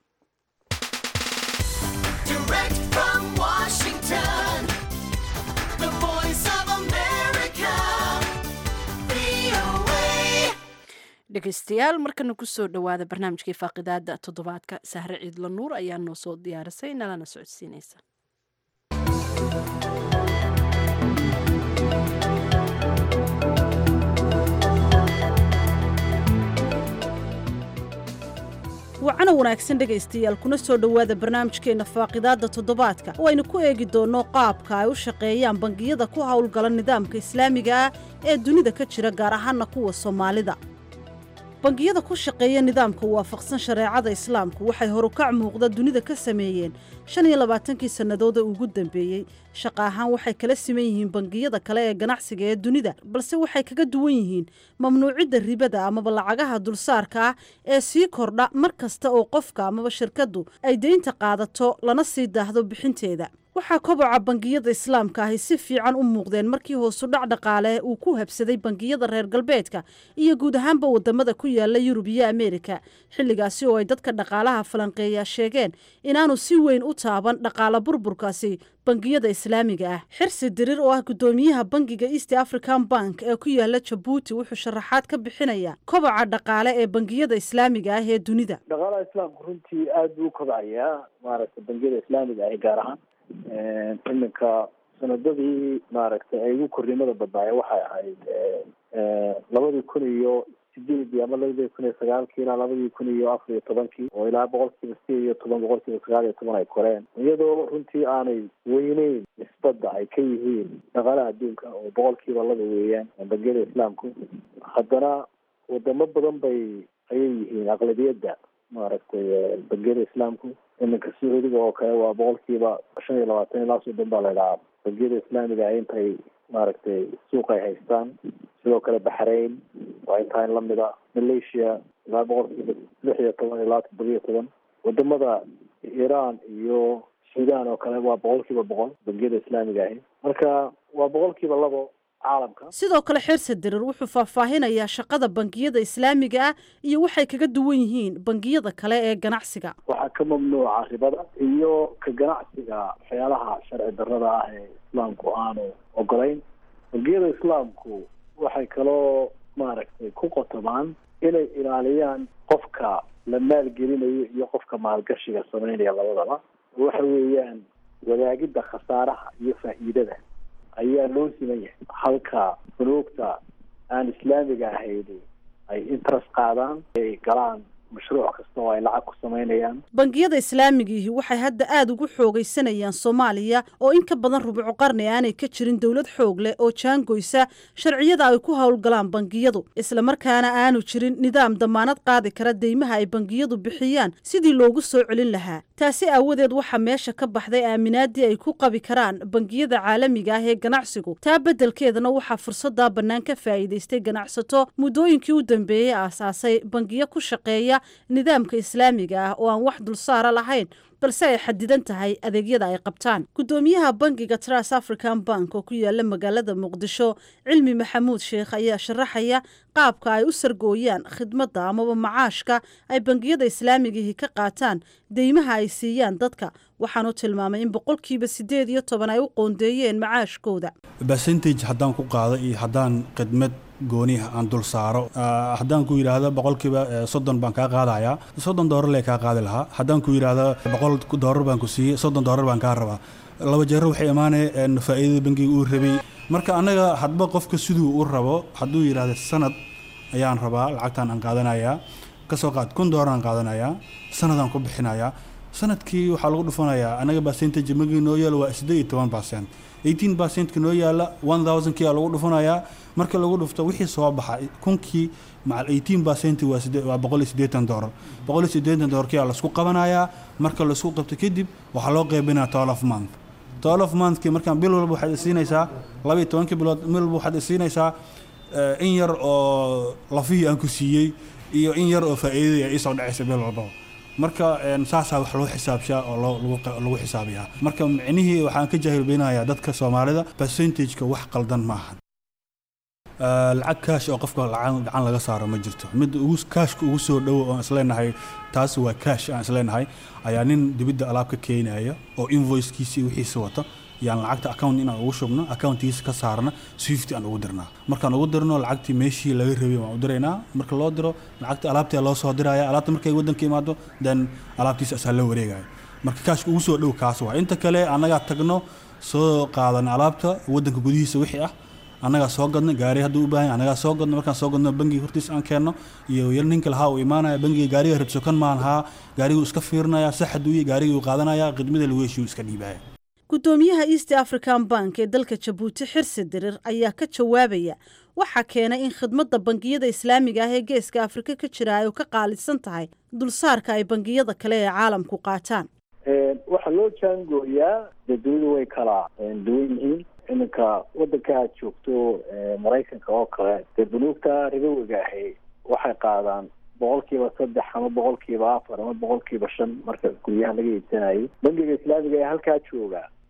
dhegeystayaal markana kusoo dhowaada barnaamijkii faaqidaada toddobaadka sahre ciidla nuur ayaa noo soo diyaarisay nalana socodsiinaysa wacana wanaagsan dhegaystayaal kuna soo dhowaada barnaamijkeenna faaqidaadda toddobaadka oo aynu ku eegi doonno qaabka ay u shaqeeyaan bangiyada ku howlgala nidaamka islaamiga ah ee dunida ka jira gaar ahaanna kuwa soomaalida bangiyada ku shaqeeya nidaamka waafaqsan shareecada islaamku waxay horukac muuqda dunida ka sameeyeen shan iyo labaatankii sannadood ee ugu dambeeyey shaqa ahaan waxay kala siman yihiin bangiyada kale ee ganacsiga ee dunida balse waxay kaga duwan yihiin mamnuucidda ribada amaba lacagaha dulsaarka ah ee sii kordha mar kasta oo qofka amaba shirkaddu ay deynta qaadato lana sii daahdo bixinteeda waxaa koboca bangiyada islaamka ahi si fiican u muuqdeen markii hoosu dhac dhaqaale uu ku habsaday bangiyada reer galbeedka iyo guud ahaanba wadamada ku yaala yurub iyo ameerika xilligaasi oo ay dadka dhaqaalaha falanqeeya sheegeen inaanu si weyn u taaban dhaqaala burburkaasi bangiyada islaamiga ah xirsi dirir oo ah guddoomiyaha bangiga east african bank ee ku yaala jabuuti wuxuu sharaxaad ka bixinaya koboca dhaqaale ee bangiyada islaamiga ah ee dunida dhaqaalaha islaamku runtii aada buu u kobcayaa maaragtay bangiyada islaamiga ahi gaar ahaan iminka sanadadii maaragtay ay ugu korrimada badnaaya waxay ahayd labadii kun iyo sideedii ama labadii kun iyo sagaalkii ilaa labadii kun iyo afar iyo tobankii oo ilaa boqolkiiba sideed iyo toban boqolkiiba sagaal iyo toban ay koreen iyadoo runtii aanay weyneyn nisbadda ay ka yihiin dhaqaalaha adduunka oo boqolkiiba laba weeyaan bangiyada islaamku haddana wadamo badan bay ayay yihiin aqlabiyadda maaragtay bangiyada islaamku iminka sacuudiga oo kale waa boqolkiiba shan iyo labaatan ilaa soddon baa la idhahaa bangiyada islaamiga intay maaragtay suuq ay haystaan sidoo kale baxrain waa intaan lamid a malaysia ilaa boqolkiiba lix iyo toban ilaa toddoba iyo toban wadamada iran iyo sudan oo kale waa boqolkiiba boqol bangiyada islaamiga ahi marka waa boqolkiiba labo caalamka sidoo kale xeerse dirir wuxuu faahfaahinayaa shaqada bangiyada islaamiga ah iyo waxay kaga duwan yihiin bangiyada kale ee ganacsiga waxaa ka mamnuuca ribada iyo ka ganacsiga waxyaalaha sharci darrada ah ee islaamku aanu ogolayn bangiyada islaamku waxay kaloo maaragtay ku qotomaan inay ilaaliyaan qofka la maalgelinayo iyo qofka maalgashiga sameynaya labadaba waxa weeyaan wadaagidda khasaaraha iyo faa'iidada ayaa loo siman yahay halka banuugta aan islaamiga ahayni ay interest qaadaan ay galaan mashruuc kasta oo ay lacag ku samaynayaan bangiyada islaamigiihi waxay hadda aada ugu xoogaysanayaan soomaaliya oo in ka badan rubuco qarni aanay ka jirin dowlad xoog leh oo jaangoysa sharciyada ay ku howlgalaan bangiyadu islamarkaana aanu jirin nidaam damaanad qaadi kara deymaha ay bangiyadu bixiyaan sidii loogu soo celin lahaa taasi aawadeed waxaa meesha ka baxday aaminaadii ay ku qabi karaan bangiyada caalamiga ah ee ganacsigu taa beddelkeedana waxaa fursaddaa bannaan ka faa'iidaystay ganacsato muddooyinkii u dambeeyey aasaasay bangiyo ku shaqeeya nidaamka islaamiga ah oo aan wax dulsaara lahayn balse ay xadidan tahay adeegyada ay qabtaan guddoomiyaha bangiga tras african bank oo ku yaala magaalada muqdisho cilmi maxamuud sheekh ayaa sharaxaya qaabka ay u sargooyaan khidmadda amaba macaashka ay bangiyada islaamigihi ka qaataan deymaha ay siiyaan dadka waxaanu tilmaamay in boqolkiiba siddeed iyo toban ay u qoondeeyeen macaashkooda percentage haddaan ku qaado iyo haddaan khidmad gooniha aan dul saaro haddaan ku yidhaahdo boqolkiiba soddon baan kaa qaadayaa soddon doolar lee kaa qaadi lahaa haddaan ku yidhaahdo boqol doolar baan ku siiyey soddon doolar baan kaa rabaa laba jeero waxay imaanaya faa'iidada bangiga uu rabay marka annaga hadba qofka siduu u rabo hadduu yidhaahdo sanad ayaan rabaa lacagtaan aan qaadanayaa kasoo qaad kun doolar aan qaadanayaa sanadaan ku bixinayaa sanadkii waxaa lagu dhufanayaa annaga percentage bangiga noo yaalo waa siddeed iyo toban percent eighteen percentka noo yaala one thousandkii aa lagu dhufanayaa marka lagu dhufto wixii soo baxa kunkii macal eighteen percent waa waa boqol iyo siddeetan doolar boqol iyo siddeetan doolarkii aa laisku qabanayaa marka laisku qabto kadib waxaa loo qaybinaya twelve month twelve monthkii markaan bil walba waxaad isiinaysaa laba iyo tobankii bilood bil walba waxaad isiinaysaa in yar oo lafihii aan ku siiyey iyo in yar oo faa'iidadii ay iisoo dhacaysa bil walbaba marka saasaa wax loo xisaabshaa oo lagu xisaabiyaa marka micnihii waxaan ka jaahilbeynayaa dadka soomaalida percentageka wax qaldan maaha lacag kaash oo qofka gacan laga saaro ma jirto mid kaashka ugu soo dhowo oon isleenahay taas waa kaash aan isleenahay ayaa nin dibidda alaab ka keenaya oo invoicekiisii wixiisi wata yaan lacagta account inaan ugu shubno accountkiisa ka saarna swift aan ugu dirnaa markaan ugu dirno lacagtii meeshii laga rabay waan u diraynaa marka loo diro lacagta alaabtii loo soo diraya alaabta markay waddanka imaado then alaabtiisa asaa loo wareegaya marka kaashka ugu soo dhow kaas waa inta kale annagaa tagno soo qaadan alaabta waddanka gudihiisa wixii ah annagaa soo gadno gaari hadduu u baahan annagaa soo gadno markaan soo gadno bangiga hortiisa aan keenno iyo yar ninka lahaa uu imaanaya bangiga gaariga rabso kan maan haa gaariguu iska fiirinaya sax hadduu gaarigii uu qaadanaya khidmada lagu heshiyu iska dhiibaya guddoomiyaha east african bank ee dalka jabuuti xirsi dirir ayaa ka jawaabaya waxaa keenay in khidmadda bangiyada islaamiga ah ee geeska afrika ka jira ay ka qaalisan tahay dulsaarka ay bangiyada kale ee caalamku qaataan waxaa loo jaangooyaa dee dunidu way kala duwan yihiin iminka waddanka aad joogto maraykanka oo kale dee bunuugta ribowiga ahi waxay qaadaan boqolkiiba saddex ama boqolkiiba afar ama boqolkiiba shan marka guryaha laga iibsanayo bangiga islaamiga ee halkaa jooga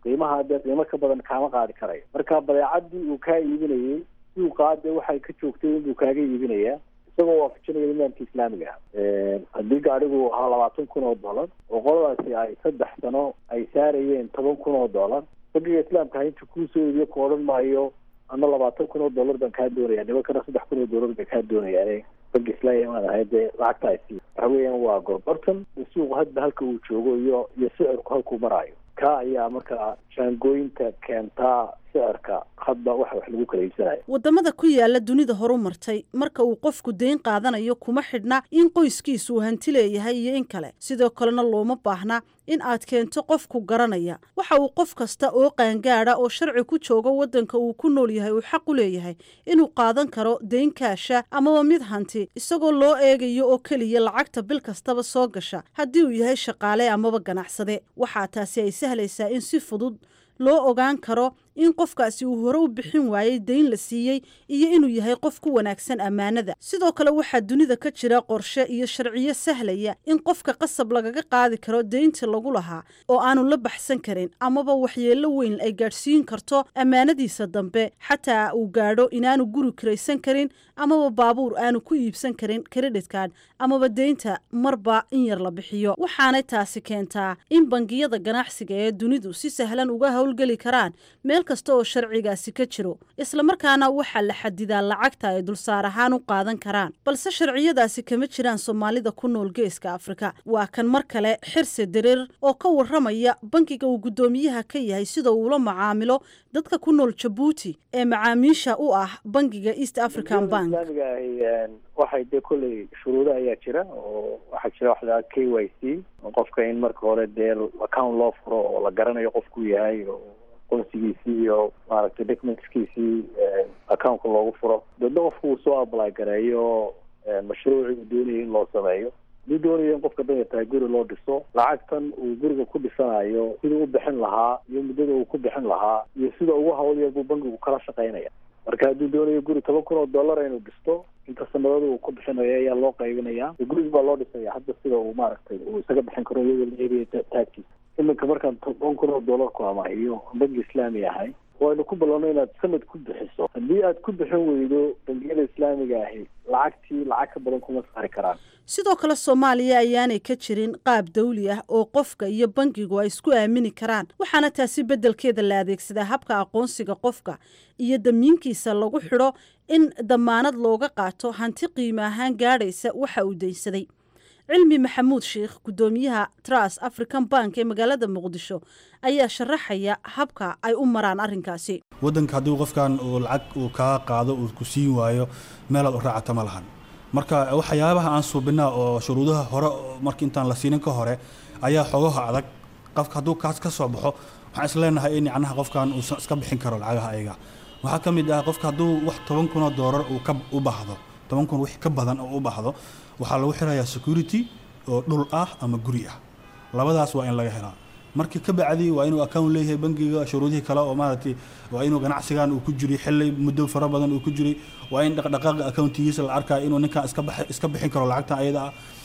qiimaha dee qiimo ka badan kaama qaadi karayo marka badeecadii uu kaa iibinayey suuqaa dee waxay ka joogtay inbuu kaaga iibinayaa isagoo waafajinaya nidaamka islaamiga ah haddii gaadhigu ahaa labaatan kun oo dollar oo qoladaasi ay saddex sano ay saarayeen toban kun oo dollar bangiga islaamka inta kuusoo iibiyo ku odhan maayo ama labaatan kun oo dollar baan kaa doonaya nimankana saddex kun oo dollar bay kaa doonayaan bangi islaamiga maan ahay dee lacagta ay sii waxa weeyaan waa gorgortan suuqu hadba halka uu joogo iyo iyo sicirku halkuu maraayo ka ayaa markaa jaangooyinta keentaa sicirka hadba waxa wax lagu kala iibsanayo waddamada ku yaala dunida horu martay marka uu qofku deyn qaadanayo kuma xidhna in qoyskiisu uu hanti leeyahay iyo in kale sidoo kalena looma baahna in aad keento qofku garanaya waxa uu qof kasta oo qaangaada oo sharci ku joogo waddanka uu ku nool yahay uu xaq u leeyahay inuu qaadan karo deyn kaasha amaba mid hanti isagoo loo eegayo oo keliya lacagta bil kastaba soo gasha haddii uu yahay shaqaale amaba ganacsade waxaa taasi ay sahlaysaa in si fudud loo ogaan karo in qofkaasi uu hore u bixin waayey deyn la siiyey iyo inuu yahay qof ku wanaagsan ammaanada sidoo kale waxaa dunida ka jira qorshe iyo sharciyo sahlaya in qofka qasab lagaga qaadi karo deynta lagu lahaa oo aanu la baxsan karin amaba waxyeello weyn ay gaadhsiin karto ammaanadiisa dambe xataa uu gaadho inaanu guri kiraysan karin amaba baabuur aanu ku iibsan karin kreditkan amaba deynta marba in yar la bixiyo waxaanay taasi keentaa in bangiyada ganacsiga ee dunidu si sahlan uga howlgeli karaan meel kasta oo sharcigaasi ka jiro islamarkaana waxaa la xadidaa lacagta ay dulsaar ahaan u qaadan karaan balse sharciyadaasi kama jiraan soomaalida ku nool geeska afrika waa kan mar kale xirse dareer oo ka warramaya bankiga uu guddoomiyaha ka yahay sida uula macaamilo dadka ku nool jabuuti ee macaamiisha u ah bankiga east african bank islaamiga ahi waxay dee kolley shuruudo ayaa jira oo waxaa jira waxdaa k y c qofka in marka hore dee account loo furo oo la garanayo qofku yahay oo aqoonsigiisii iyo maaragtay documentskiisii accountka loogu furo dadna qofku uu soo apply gareeyo mashruuci uu doonaya in loo sameeyo haduu doonayo in qofka danya tahay guri loo dhiso lacagtan uu guriga ku dhisanayo siduu u bixin lahaa iyo muddada uu ku bixin lahaa iyo sida ugu hawl yar buu bankigu kala shaqaynaya marka hadduu doonayo guri toban kun oo dollar inuu dhisto inta sanadada uu ku bixinayo ayaa loo qaybinaya guriga baa loo dhisaya hadda sida uu maaragtay uu isaga bixin karo iyadoo la eegaya taagtiisa iminka markaan toban kun oo dollar ku amaahiyo banki islaami ahay waynu ku ballanno inaad sanad ku bixiso haddii aad ku bixin weydo bangiyada islaamiga ahi lacagtii lacag ka badan kuma saari karaan sidoo kale soomaaliya ayaanay ka jirin qaab dawli ah oo qofka iyo bankigu ay isku aamini karaan waxaana taasi beddelkeeda la adeegsadaa habka aqoonsiga qofka iyo damiinkiisa lagu xidho in damaanad looga qaato hanti qiimo ahaan gaadhaysa waxa uu daynsaday cilmi maxamuud sheikh guddoomiyaha tras african bank ee magaalada muqdisho ayaa sharaxaya habka ay u maraan arrinkaasi waddanka haddii qofkan uu lacag uu kaa qaado uu ku siin waayo meelaad u raacata ma lahan marka waxyaabaha aan suubinaa oo shuruudaha hore marka intaan la siinin ka hore ayaa xogaha adag qofka hadduu kaas ka soo baxo waxaan isleenahay in yacnaha qofkan uusan iska bixin karo lacagaha ayaga waxaa ka mid ah qofka hadduu wax toban kun oo doolar uu ka u baahdo toban kun wix ka badan oo u baahdo waxaa lagu xirayaa security oo dhul ah ama guri ah labadaas waa in laga helaa markii ka bacdi waa inuu account leeyahay bangiga shuruudihii kale oo maaragtay waa inuu ganacsigan uu ku jiray xilli muddo fara badan uu ku jiray waa in dhaqdhaqaaqa accountigiisa la arkayo inuu ninkan iska bax iska bixin karo lacagta ayada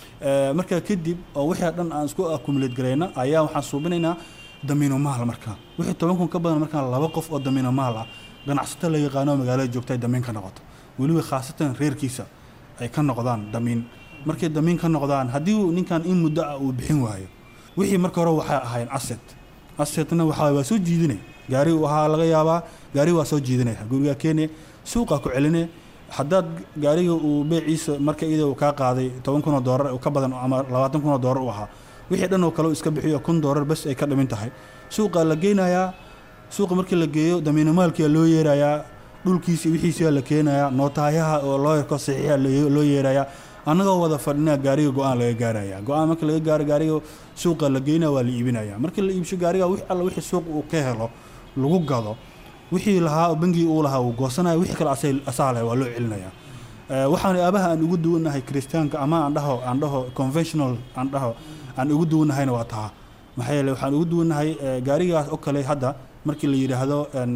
ah markaa kadib oo wixii dhan aan isku accumulate garayna ayaa waxaan suubinaynaa damiino maal markaa wixii toban kun ka badan markaa laba qof oo damiino maal ah ganacsato la yaqaano magaalada joogta ay damiin ka noqoto weliba khaasatan reerkiisa ay ka noqdaan damiin markay damiin ka noqdaan haddii ninkan in muddo ah uu bixin waayo wixii marka hore waxay ahayn asset assetna waxaa waa soo jiidinay gaari waxaa laga yaabaa gaari waa soo jiidinaya gurigaa keene suuqa ku celine haddaad gaariga uu beeciisa marka iyada uu kaa qaaday toban kun oo doolar ka badan ama labaatan kun oo doolar u ahaa wixii dhan oo kale uu iska bixiyo kun doolar bas ay ka dhimin tahay suuqa la geynayaa suuqa markii la geeyo damiinamaalkia loo yeerayaa dhulkiisi wixiisia la keenayaa nootaayaha oo looyarko saxiixa loo yeerayaa annagoo wada fadhinaa gaariga go-aan laga gaaraya go-aan marka laga gaaro gaariga suuqa la geynaya waa la iibinaya markii la iibsho gaariga wix alla wixii suuq uu ka helo lagu gado wixii lahaa bangigi uu lahaa uu goosanaya wixii kale asaa leh waa loo celinaya waxaan aabaha aan ugu duwannahay kiristaanka ama aan dhaho aan dhaho conventional aan dhaho aan ugu duwannahayna waa taa maxaa yeele waxaan ugu duwannahay gaarigaas oo kale hadda markii la yidhaahdo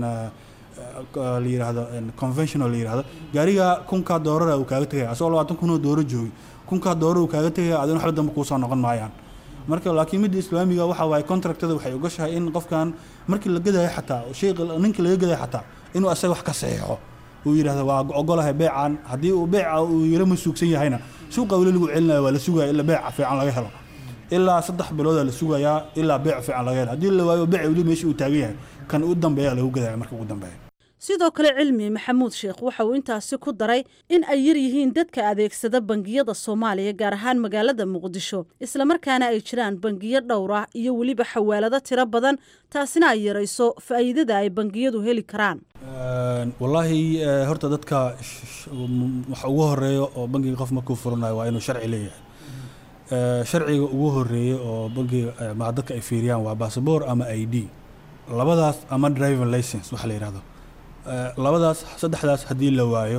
la yidhaahdo conventional la yidhaahdo gaariga kunkaa doorara uu kaaga tegaya asagoo labaatan kun oo dooro joogi kunkaa dooro uu kaaga tegaya adina waxba dambe kuusoo noqon maayaan marka laakiin midda islaamiga waxa waaye contractada waxay ogashahay in qofkan markii la gadayo xataa shay ninka laga gadayo xataa inuu asaga wax ka saxiixo uu yidhahdo waa ogolahay beecan haddii uu beeca uu yaro masuugsan yahayna suuqa weli lagu celinayo waa la sugaya ilaa beeca fiican laga helo ilaa saddex biloodaa la sugayaa ilaa beec fiican laga helo haddii la waayo beeca weli meesha uu taagan yahay kan u dambeeya lagu gadaya marka ugu dambeeya sidoo kale cilmi maxamuud sheekh waxa uu intaasi ku daray in ay yar yihiin dadka adeegsada bangiyada soomaaliya gaar ahaan magaalada muqdisho islamarkaana ay jiraan bangiyo dhowr ah iyo weliba xawaalado tiro badan taasina ay yarayso faa'iidada ay bangiyadu heli karaan wallaahi horta dadka waxa ugu horeeyo oo bangiga qof markuu furanayo waa inuu sharci leeyahay sharciga ugu horeeya oo bangiga ma dadka ay fiiriyaan waa basaboor ama i d labadaas ama driving license waxa la yidhahdo labadaas saddexdaas haddii la waayo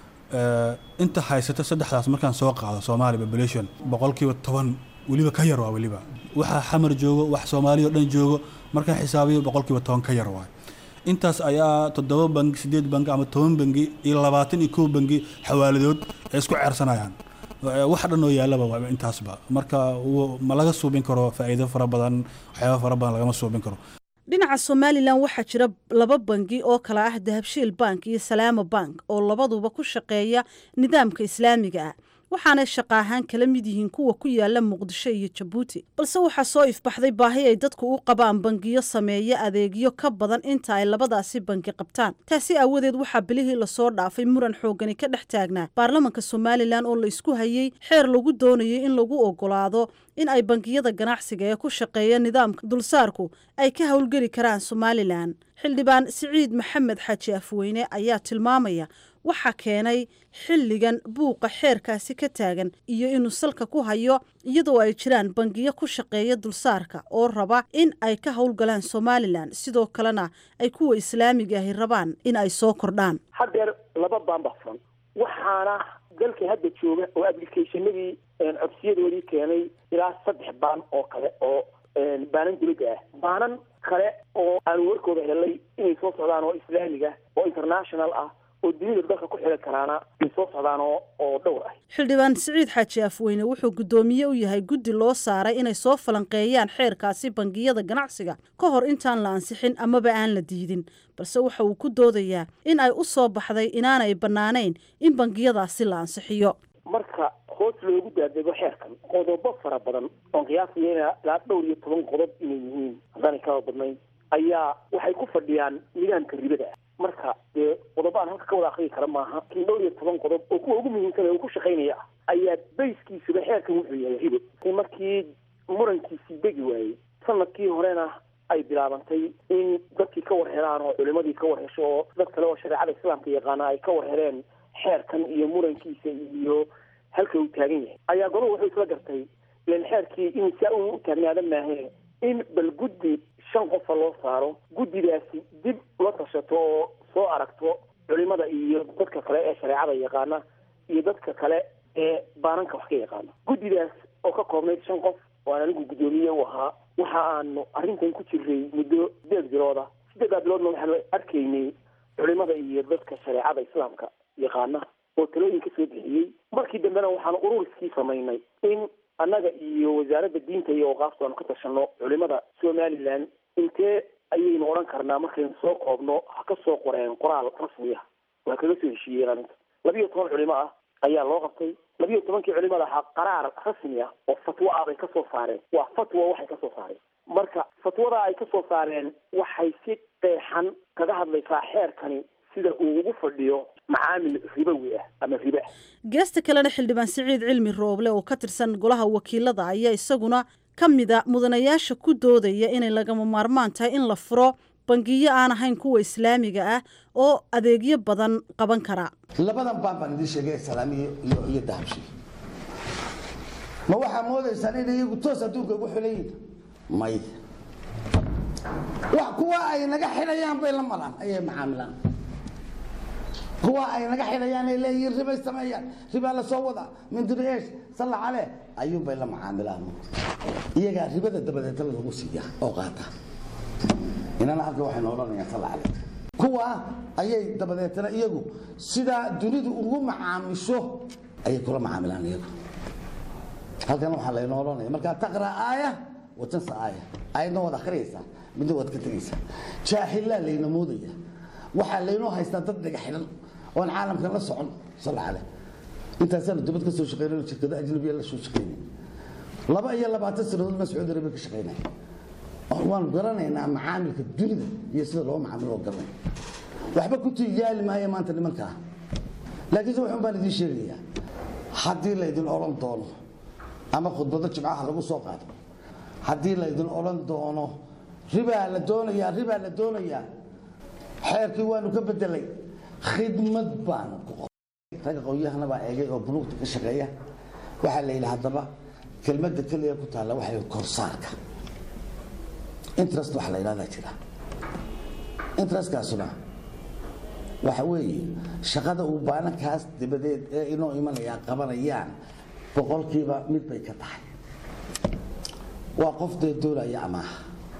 inta haysata saddexdaas markaan soo qaado soomaali population boqolkiiba toban weliba ka yar waa weliba waxa xamar joogo wax soomaaliya o dhan joogo markaan xisaabiyo boqolkiiba toban ka yar waay intaas ayaa toddoba bangi sideed bangi ama toban bangi iyo labaatan iyo kow bangi xawaaladood ay isku ceersanayaan wax dhan oo yaalaba waa intaasba marka ma laga suubin karo faa'iido fara badan waxyaaba fara badan lagama suubin karo dhinaca somalilan waxaa jira laba bangi oo kala ah dahabshiil bank iyo salaamo bank oo labaduba ku shaqeeya nidaamka islaamiga ah waxaanay shaqa ahaan kala mid yihiin kuwa ku yaala muqdisho iyo jabuuti balse waxaa soo ifbaxday baahi ay dadku u qabaan bangiyo sameeya adeegyo ka badan inta ay labadaasi bangi qabtaan taasi aawadeed waxaa bilihii lasoo dhaafay muran xoogani ka dhex taagnaa baarlamanka somalilan oo la isku hayey xeer lagu doonayay in lagu ogolaado in ay bangiyada ganacsiga ee ku shaqeeya nidaamka dulsaarku ay ka howlgeli karaan somalilan xildhibaan siciid maxamed xaaji afweyne ayaa tilmaamaya waxaa keenay xilligan buuqa xeerkaasi ka taagan iyo inuu salka ku hayo iyadoo ay jiraan bangiyo ku shaqeeya dulsaarka oo raba in ay ka howlgalaan somalilan sidoo kalena ay kuwa islaamiga ahi rabaan in ay soo kordhaan haddeer laba baan baa furan waxaana dalka hadda jooga oo applicationadii codsiyadoodii keenay ilaa saddex baan oo kale oo baanan dibadda ah baanan kale oo aanu warkooda helay inay soo socdaan oo islaamiga oo international ah oo dunida dalka ku xili karaana ay soo socdaan oo oo dhowr ah xildhibaan siciid xaaji afweyne wuxuu guddoomiye u yahay guddi loo saaray inay soo falanqeeyaan xeerkaasi bangiyada ganacsiga ka hor intaan la ansixin amaba aan la diidin balse waxa uu ku doodayaa in ay u soo baxday inaanay bannaanayn in bangiyadaasi la ansixiyo marka hoos loogu daadego xeerkan qodobo fara badan oon qiyaasaya ilaa dhowr iyo toban qodob inay yihiin haddaanay kaba badnayn ayaa waxay ku fadhiyaan nidaamka ribada ah marka dee qodobo aan halka ka wada akriyi kara maaha kin dhowr iyo toban qodob oo kuwa ugu muhiimsan ee uu ku shaqaynaya ah ayaa bayskiisuba xeerkan wuxuu yahay ribo markii murankiisii degi waayey sanadkii horena ay bilaabantay in dadkii ka war helaan oo culimadii ka war hesho oo dad kale oo shareecada islaamka yaqaana ay ka war heleen xeerkan iyo murankiisa iyo halka uu taagan yahay ayaa goluhu wuxuu isla gartay ilan xeerkii in saa uu u taagnaada maahe in bal guddi shan qofa loo saaro guddidaasi dib la tashato oo soo aragto culimada iyo dadka kale ee shareecada yaqaana iyo dadka kale ee baananka wax ka yaqaana guddidaas oo ka koobnayd shan qof oo aan anigu guddoomiye u ahaa waxa aanu arrintan ku jiray muddo sideed bilooda sideeddaa biloodna waxaanu arkaynay culimada iyo dadka shareecada islaamka yaqaana oo talooyin ka soo bixiyey markii dambena waxaanu ururiskii samaynay in annaga iyo wasaaradda diinta iyo awqaafta aanu ka tashano culimada somalilan intee ayaynu odhan karnaa markaynu soo koobno ha ka soo qoreen qoraal rasmi ah waa kaga soo heshiiyeen arrinta labiyo toban culimo ah ayaa loo qabtay labiyo tobankii culimada ahaa qaraar rasmi ah oo fatwo ah bay kasoo saareen waa fatwa waxay kasoo saareen marka fatwada ay kasoo saareen waxay si qeexan kaga hadlaysaa xeerkani sida uu ugu fadhiyo macaamil ribowi ah ama riba geesta kalena xildhibaan siciid cilmi rooble oo ka tirsan golaha wakiilada ayaa isaguna ka mida mudanayaasha ku doodaya inay lagama maarmaan tahay in la furo bangiyo aan ahayn kuwa islaamiga ah oo adeegyo badan qaban kara labadan baan baan idiin sheegay salaamiye iyo iyo dahabshi ma waxaa moodaysaan in iyagu toos adduunka ugu xilayiin may wax kuwa ay naga xidhayaan bay la maraan ayay macaamilaan kuwa ay naga xidhayaan ay leeyihiin ribay sameeyaan ribaa la soo wada mindiriyeesh salla cale ayuun bay la macaamilaan iyagaa ribada dabadeetana lagu siiya oo qaata inana halka waxaynu odhanayaan salla cale kuwa ayay dabadeetana iyagu sidaa dunidu ugu macaamisho ayay kula macaamilaan iyagu halkan waxaa laynoo odhanaya markaa taqra aaya watansa aaya aayadna waad akhriyaysaa midna waad ka tegaysaa jaahilaa layna moodaya waxaa laynoo haystaa dad dhaga xidhan oon caalamkan la socon sal caleh intaasaanu dibad ka soo shaqeynay shirkado ajnabiya la soo shaqeynay laba iyo labaatan sanadood baan sacuudi arabiya ka shaqeynay waanu garanaynaa macaamilka dunida iyo sida loo macaamilo oo garanay waxba ku tiiyaali maayo maanta nimankaa laakiinse waxun baan idiin sheegayaa haddii laydin odhan doono ama khudbado jimcaha lagu soo qaado haddii laydin odhan doono ribaa la doonayaa ribaa la doonayaa xeerkii waanu ka bedelay khidmad baan ku qoray ragga qowyahana baa eegay oo buluugta ka shaqeeya waxaa la yidhi haddaba kelmadda keliya ku taalla waxay korsaarka interest waxa la yidhahdaa jira interestkaasuna waxa weeye shaqada uu baanankaas dabadeed ee inoo imanayaa qabanayaan boqolkiiba mid bay ka tahay waa qof dee doonaya amaaha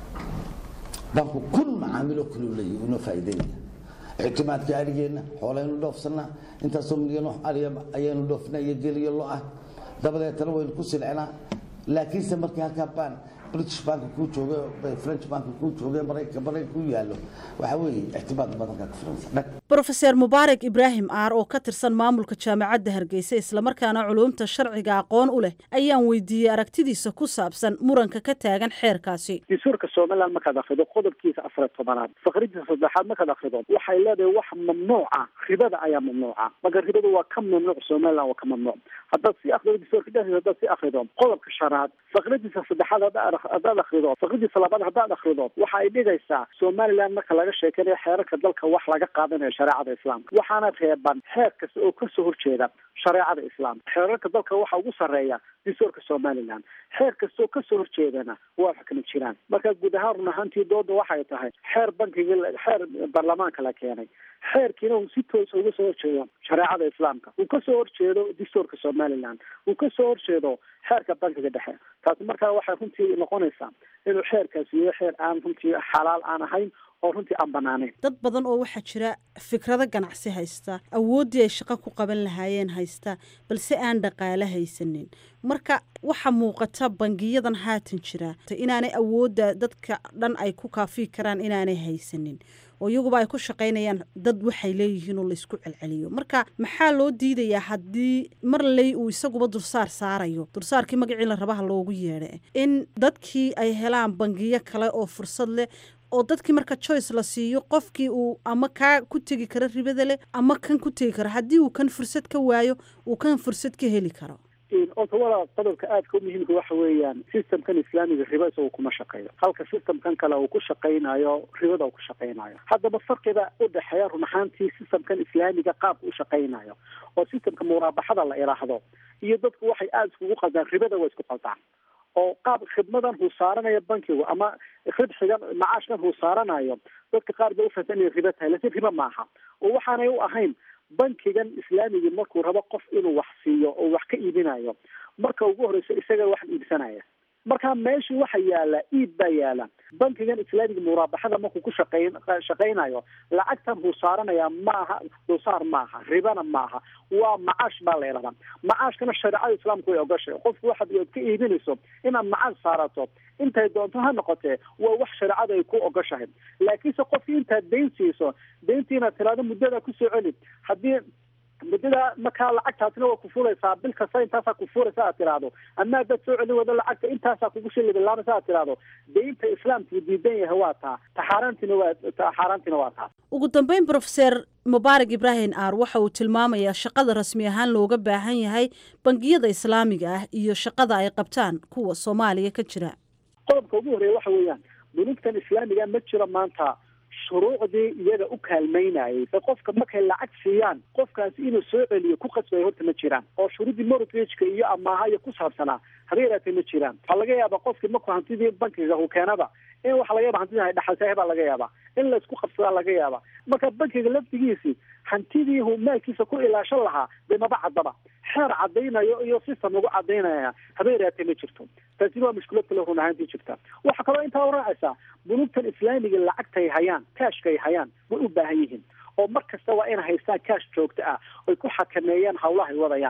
banku kun macaamilo kaluu leeyahy inoo faa'iideynaya ictimaadka arigeenna xoolaynu dhoofsanaa intaasoo milyan ariya ayaynu dhoofnaa iyo geliyo lo ah dabadeetana waynu ku silcinaa laakiinse markii halkaa baan british banka kuu jooge french banka kuu jooge maraykanka maraykan ku yaallo waxaa weeye ictimaad badanka ka filansa dhag brofeser mubaarak ibraahim aar oo ka tirsan maamulka jaamacadda hargeysa islamarkaana culuumta sharciga aqoon u leh ayaan weydiiyey aragtidiisa ku saabsan muranka ka taagan xeerkaasi dastuurka somaliland markaad akrido qodobkiisa afar tobanaad faqridiisa saddexaad markaad akrido waxay leedahay wax mamnuuca ribada ayaa mamnuuca marka ribadu waa ka mamnuuc somaliland waa ka mamnuuc haddaad si akrido dastuurka dhexdiisa haddaad si akrido qodobka shanaad faqridiisa saddexaad haddaad akrido faqridiisa labaad haddaad akrido waxa ay dhigaysaa somaliland marka laga sheekanayo xeerarka dalka wax laga qaadanayo shareecada islaamka waxaana reeban xeer kasta oo kasoo horjeeda shareecada islaamka xeerarka dalka waxa ugu sarreeya dastuurka somaliland xeer kasta oo kasoo horjeedana waa xukmi jiraan marka guud ahaan run ahaantii dooda waxay tahay xeer bankiga xeer baarlamaanka la keenay xeerkiina uu si toosa uga soo horjeedo shareecada islaamka uu kasoo horjeedo dastuurka somaliland uu kasoo horjeedo xeerka bankiga dhexe taasi markaa waxay runtii noqonaysaa inuu xeerkaasi yahay xeer aan runtii xalaal aan ahayn oo runtii aan banaanayn dad badan oo waxaa jira fikrado ganacsi haysta awooddii ay shaqo ku qaban lahaayeen haysta balse aan dhaqaale haysanin marka waxa muuqata bangiyadan haatan jira inaanay awoodda dadka dhan ay ku kaafiyi karaan inaanay haysanin oo iyaguba ay ku shaqaynayaan dad waxay leeyihiin oo laysku celceliyo marka maxaa loo diidayaa haddii mar ley uu isaguba dursaar saarayo dursaarkii magacii la rabaha loogu yeedha in dadkii ay helaan bangiyo kale oo fursad leh oo dadkii marka joyce la siiyo qofkii uu ama kaa ku tegi karo ribada leh ama kan ku tegi karo haddii uu kan fursad ka waayo uu kan fursad ka heli karo ota walaal qodobka aadka u muhiimka waxa weeyaan systemkan islaamiga riba isagu kuma shaqeeyo halka systemkan kale uu ku shaqaynayo ribada uu ku shaqaynayo haddaba farqiga u dhexeeya run ahaantii systemkan islaamiga qaabka u shaqaynayo oo systemka muraabaxada la idhaahdo iyo dadku waxay aada iskugu qaldaan ribada waa isku qaldaan oo qaab khidmadan huu saaranayo bankigu ama ribxigan macaashkan huu saaranayo dadka qaar bay ufahamsan inay ribo tahay laakiin ribo maaha oo waxaanay u ahayn bankigan islaamigii markuu rabo qof inuu wax siiyo oo wax ka iibinayo marka ugu horeyso isaga wax iibsanaya marka meesha waxa yaala iib baa yaala bankigan islaamiga muraabaxada markuu ku shaqeyn shaqaynayo lacagtan huu saaranaya maaha dulsaar maaha ribana maaha waa macaash baa la yidhahdaa macaashkana shareecada islaamku way ogashay qofku waxaad ka iibinayso inaad macaash saarato intay doonto ha noqotee waa wax shareecada ay ku ogashahay laakiinse qofkii intaad dayn siiso dayntii inaad tiraado muddada kusoo celi haddii muddada markaa lacagtaasina waa kufulaysaa bil kasta intaasaa kufulaysa aad tiraahdo ama haddaad soo celin wado lacagta intaasaa kugu shilibilaamaysa aad tiraahdo daynta islaamku diidan yahay waa taa taxaaraantina waa taxaaraantina waa taa ugu dambeyn brofeser mubaarak ibraahim aar waxa uu tilmaamayaa shaqada rasmi ahaan looga baahan yahay bangiyada islaamiga ah iyo shaqada ay qabtaan kuwa soomaaliya ka jira qodobka ugu horreeya waxa weeyaan bunugtan islaamiga ma jiro maanta shuruucdii iyaga u kaalmaynayay se qofka markay lacag siiyaan qofkaasi inuu soo celiyo ku qasbaya horta ma jiraan oo shuruuddii mortgageka iyo amaaha iyo ku saabsanaa haba yaraatee ma jiraan waxaa laga yaabaa qofkii markuu hantidii bankiga uu keenaba in waxa laga yaba hantidii dhaxaltahay baa laga yaabaa in laysku qabsadaa laga yaabaa marka bankiga laftigiisii hantidii uu maalkiisa ku ilaashan lahaa dee maba caddaba xeer caddaynayo iyo system lagu caddaynaya haba yaraatee ma jirto taasina waa mushkilad kale run ahaantii jirta waxaa kaloo intaa raacaysaa bunugtan islaamiga lacagtay hayaan cashkay hayaan way u baahan yihiin oo mar kasta waa inay haystaan cash joogto ah oy ku xakameeyaan hawlahay wadayaan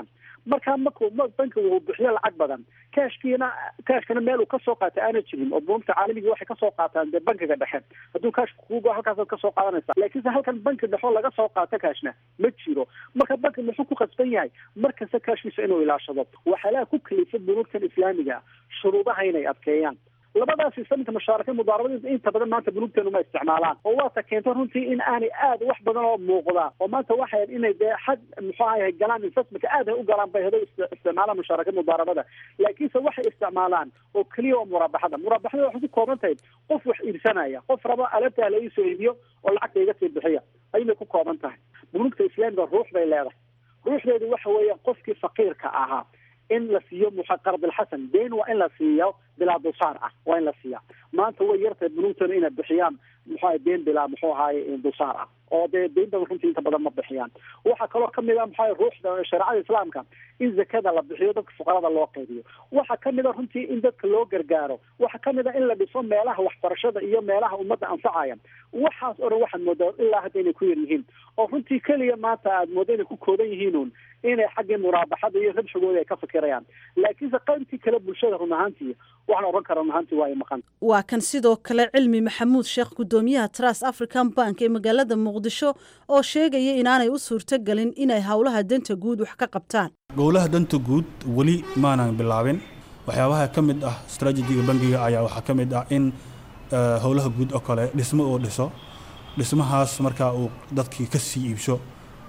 markaa markuu bankiga uu bixiyo lacag badan kashkiina kashkana meel uu kasoo qaatay aana jirin oo bunuugta caalamiga waxay kasoo qaataan dee bankiga dhexe hadduu kashka kugo halkaasaad kasoo qaadanaysa laakiinse halkan banki dhexo laga soo qaato kashna ma jiro marka banki muxuu ku khasban yahay markasta kashkiisa inuu ilaashado waxyaalaha ku kalifa bunuugtan islaamiga shuruudaha inay adkeeyaan labadaasi saminka mushaaraka mudaarabada inta badan maanta bunuugteenu ma isticmaalaan oo waata keento runtii in aanay aad wax badan oo muuqda oo maanta waxay inay dee xad muxuu ahay galaan investmentka aad ay u galaan bay hado isticmaalaan mushaaraka mudaarabada laakiinse waxay isticmaalaan oo keliya oo muraabaxada muraabaxada waxay ku kooban tahay qof wax iibsanaya qof raba alabtaa la iisoo iibiyo oo lacagta iga sii bixiya ayay ku kooban tahay bunuugta islaamiga ruux bay leedahay ruuxdeedu waxa weeya qofkii faqiirka ahaa in la siiyo muxa qardilxasan deen waa in la siiyo bilaa dulsaar ah waa in la siiya maanta way yartahay bunuugtana inay bixiyaan muxuu ahay deen bilaa muxuu ahaye dulsaar ah oo dee deyn badan runtii inta badan ma bixiyaan waxaa kaloo kamid a muxuu ruuxda shareecada islaamka in zakada la bixiyo dadka fuqarada loo qaybiyo waxaa kamid a runtii in dadka loo gargaaro waxaa kamid a in la dhiso meelaha waxbarashada iyo meelaha ummadda anfacaya waxaas oo dhan waxaad moodaa ilaa hadda inay ku yar yihiin oo runtii keliya maanta aad mooda inay ku kooban yihiin un inay xaggii muraabaxada iyo rabxigooda ay ka fikirayaan laakiinse qaybtii kale bulshada run ahaantii waxaan odhan kara run ahaantii waa ay maqan waa kan sidoo kale cilmi maxamuud sheekh gudoomiyaha trust african bank ee magaalada muqdisho oo sheegaya inaanay u suurtogelin inay howlaha danta guud wax ka qabtaan gowlaha danta guud weli maanan bilaabin waxyaabaha ka mid ah strategiga bangiga ayaa waxaa ka mid ah in howlaha guud oo kale dhismo uu dhiso dhismahaas markaa uu dadkii ka sii iibsho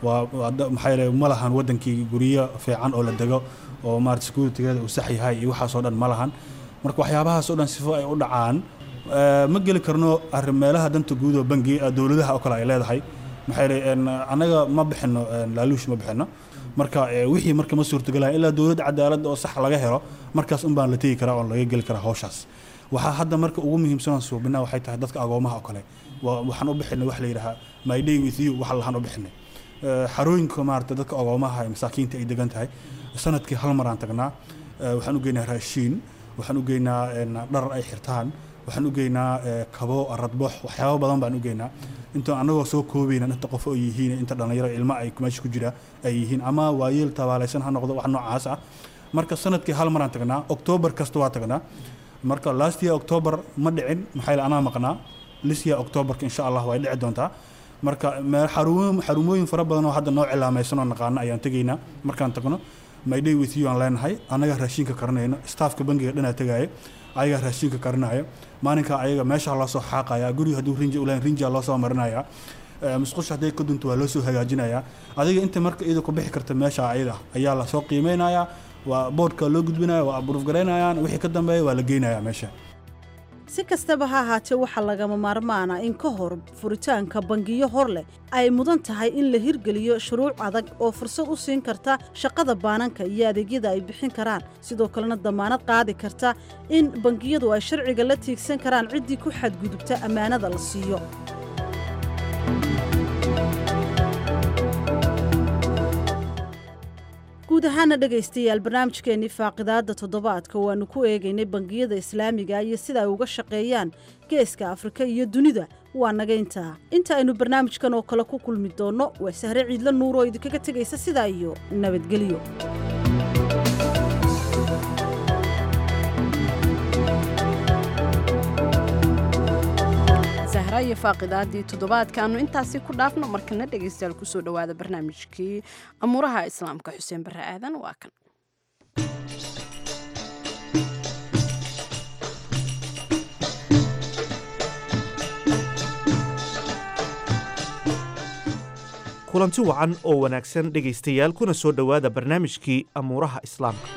maxaa yeele ma lahan wadankii guryo fiican oo la dego oo maarata securitygeeda uu sax yahay iyo waxaasoo dhan ma lahan marka waxyaabahaas oo dhan sifo ay u dhacaan ma geli karno arrin meelaha danta guud oo bangi dowladaha oo kale ay leedahay maxaa yeele annaga ma bixino laaluush ma bixino marka wixii marka ma suurtagelaya ilaa dowlad cadaalad oo sax laga helo markaas un baan la tegi karaa oon laga geli karaa hawshaas waxaa hadda marka ugu muhiimsanaan suubinaa waxay tahay dadka agoomaha oo kale waxaan u bixinay wax la yidhahaa my day with you waxa lahaan u bixinay xarooyinka maarata dadka agoomaha ee masaakiinta ay degan tahay sanadkii hal mar aan tagnaa waxaan u geynaa raashiin waxaan u geynaa dhar ay xirtaan waxaan u geynaa kabo aradbox waxyaabo badan baan u geynaa inta anagoo soo koobayna inta qof oo yihiin inta dhallinyaro ilmo ay meesha ku jira ay yihiin ama waayeel tabaalaysan ha noqdo wax noocaas ah marka sanadkii hal maraan tagnaa oktoobar kasta waa tagnaa marka last year october ma dhicin maxaa yeele anaa maqnaa this year octoberka insha allah way dhici doontaa marka xarumooyin fara badan oo hadda noo cilaamaysan oo naqaano ayaan tegaynaa markaan tagno my day with you aan leenahay annagaa raashinka karinayno staafka bangiga dhanaa tegaayo ayagaa raashinka karinayo maalinkaa ayaga meesha loo soo xaaqaya guriga hadduu rinji uleen rinjia loo soo marinaya musqusha hadday ka dunto waa loo soo hagaajinaya adiga inta marka iyada ku bixi karta meesha ayada ayaa lasoo qiimeynaya waa boodhka loo gudbinaya waa aburuuf garaynayaan wixii ka dambeeya waa la geynaya meesha si kastaba ha ahaatee waxaa lagama maarmaana in ka hor furitaanka bangiyo hor leh ay mudan tahay in la hirgeliyo shuruuc adag oo fursad u siin karta shaqada baananka iyo adeegyada ay bixin karaan sidoo kalena damaanad qaadi karta in bangiyadu ay sharciga la tiigsan karaan ciddii ku xadgudubta ammaanada la siiyo guud ahaana dhegaystayaal barnaamijkeennii faaqidaadda toddobaadka waannu ku eegaynay bangiyada islaamiga iyo sida ay uga shaqeeyaan geeska afrika iyo dunida waa naga intaa inta aynu barnaamijkan oo kale ku kulmi doonno waa sahre ciidla nuur oo idinkaga tegaysa sidaa iyo nabadgelyo sahra iyo faaqidaadii toddobaadkaanu intaasi ku dhaafno markana dhegaystayaal kusoo dhowaada barnaamijkii amuuraha islaamka xuseen barre aadan waa kan kulanti wacan oo wanaagsan dhegaystayaal kuna soo dhowaada barnaamijkii amuuraha islaamka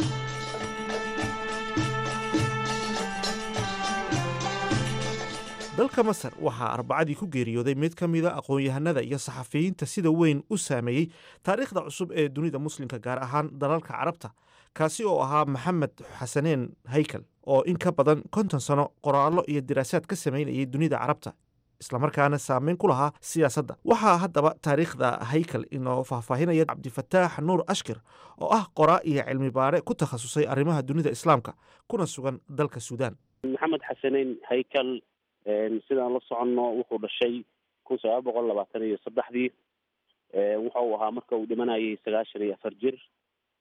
dalka masar waxaa arbacadii ku geeriyooday mid ka mida aqoon-yahanada iyo saxafiyiinta sida weyn u saameeyey taariikhda cusub ee dunida muslimka gaar ahaan dalalka carabta kaasi oo ahaa maxamed xasaneen haykal oo in ka badan konton sano qoraallo iyo diraasaad ka samaynayay dunida carabta islamarkaana saameyn ku lahaa siyaasadda waxaa haddaba taariikhda haykal inoo faahfaahinaya cabdifataax nuur ashkir oo ah qoraa iyo cilmi baare ku takhasusay arrimaha dunida islaamka kuna sugan dalka suudaan maxamed xasaneyn haykal sidaan la soconno wuxuu dhashay kun sagaal boqol labaatan iyo saddexdii wuxuu ahaa marka uu dhimanayay sagaashan iyo afar jir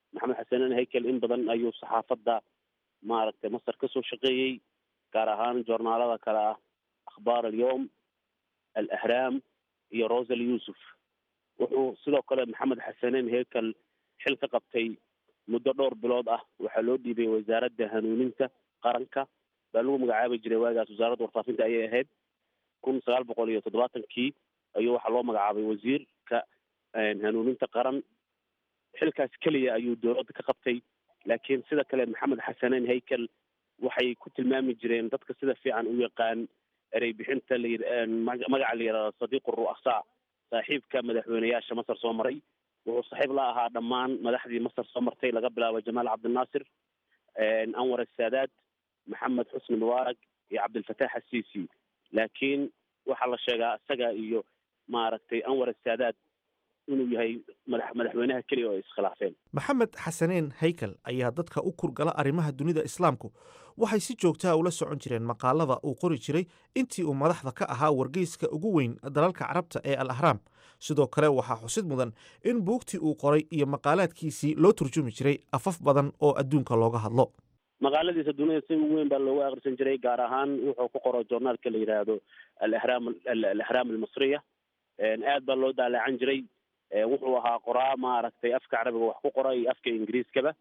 maxamed xasanen haykel in badan ayuu saxaafadda maaragtay masar kasoo shaqeeyey gaar ahaan joornaalada kale ah akhbaar alyowm alahraam iyo rosal yuusuf wuxuu sidoo kale maxamed xasanen haykel xil ka qabtay muddo dhowr bilood ah waxaa loo dhiibay wasaaradda hanuuninta qaranka baa lagu magacaabi jiray waagaas wasaaradda warfaafinta ayay ahayd kun sagaal boqol iyo toddobaatankii ayuu waxaa loo magacaabay wasiirka hanuuninta qaran xilkaas keliya ayuu dowladda ka qabtay laakiin sida kale maxamed xasanen haykel waxay ku tilmaami jireen dadka sida fiican u yaqaan erey bixinta la magaca la yidhahdo sadiiqu ru'asa saaxiibka madaxweyneyaasha masar soo maray wuxuu saaxiib la ahaa dhammaan madaxdii masar soo martay laga bilaabo jamaal cabdinaasir anwar asaadaad maxamed xusni mubaarak iyo cabdilfataax asiisi laakiin waxaa la sheegaa isaga iyo maaragtay anwar asaadaad inuu yahay madax madaxweynaha keliya oo ay iskhilaafeen maxamed xasaneen haykel ayaa dadka u kurgala arrimaha dunida islaamku waxay si joogtaa ula socon jireen maqaalada uu qori jiray intii uu madaxda ka ahaa wargeyska ugu weyn dalalka carabta ee al ahraam sidoo kale waxaa xusid mudan in buugtii uu qoray iyo maqaalaadkiisii loo turjumi jiray afaf badan oo adduunka looga hadlo maqaaladiisa dunida si ugu weyn baa loogu akhrisan jiray gaar ahaan wuxuu ku qoro journaalka la yidhaahdo alahraam alahraam almasriya aad baa loo daalaacan jiray wuxuu ahaa qoraa maaragtay afka carabiga wax ku qora iyo afka ingiriiskaba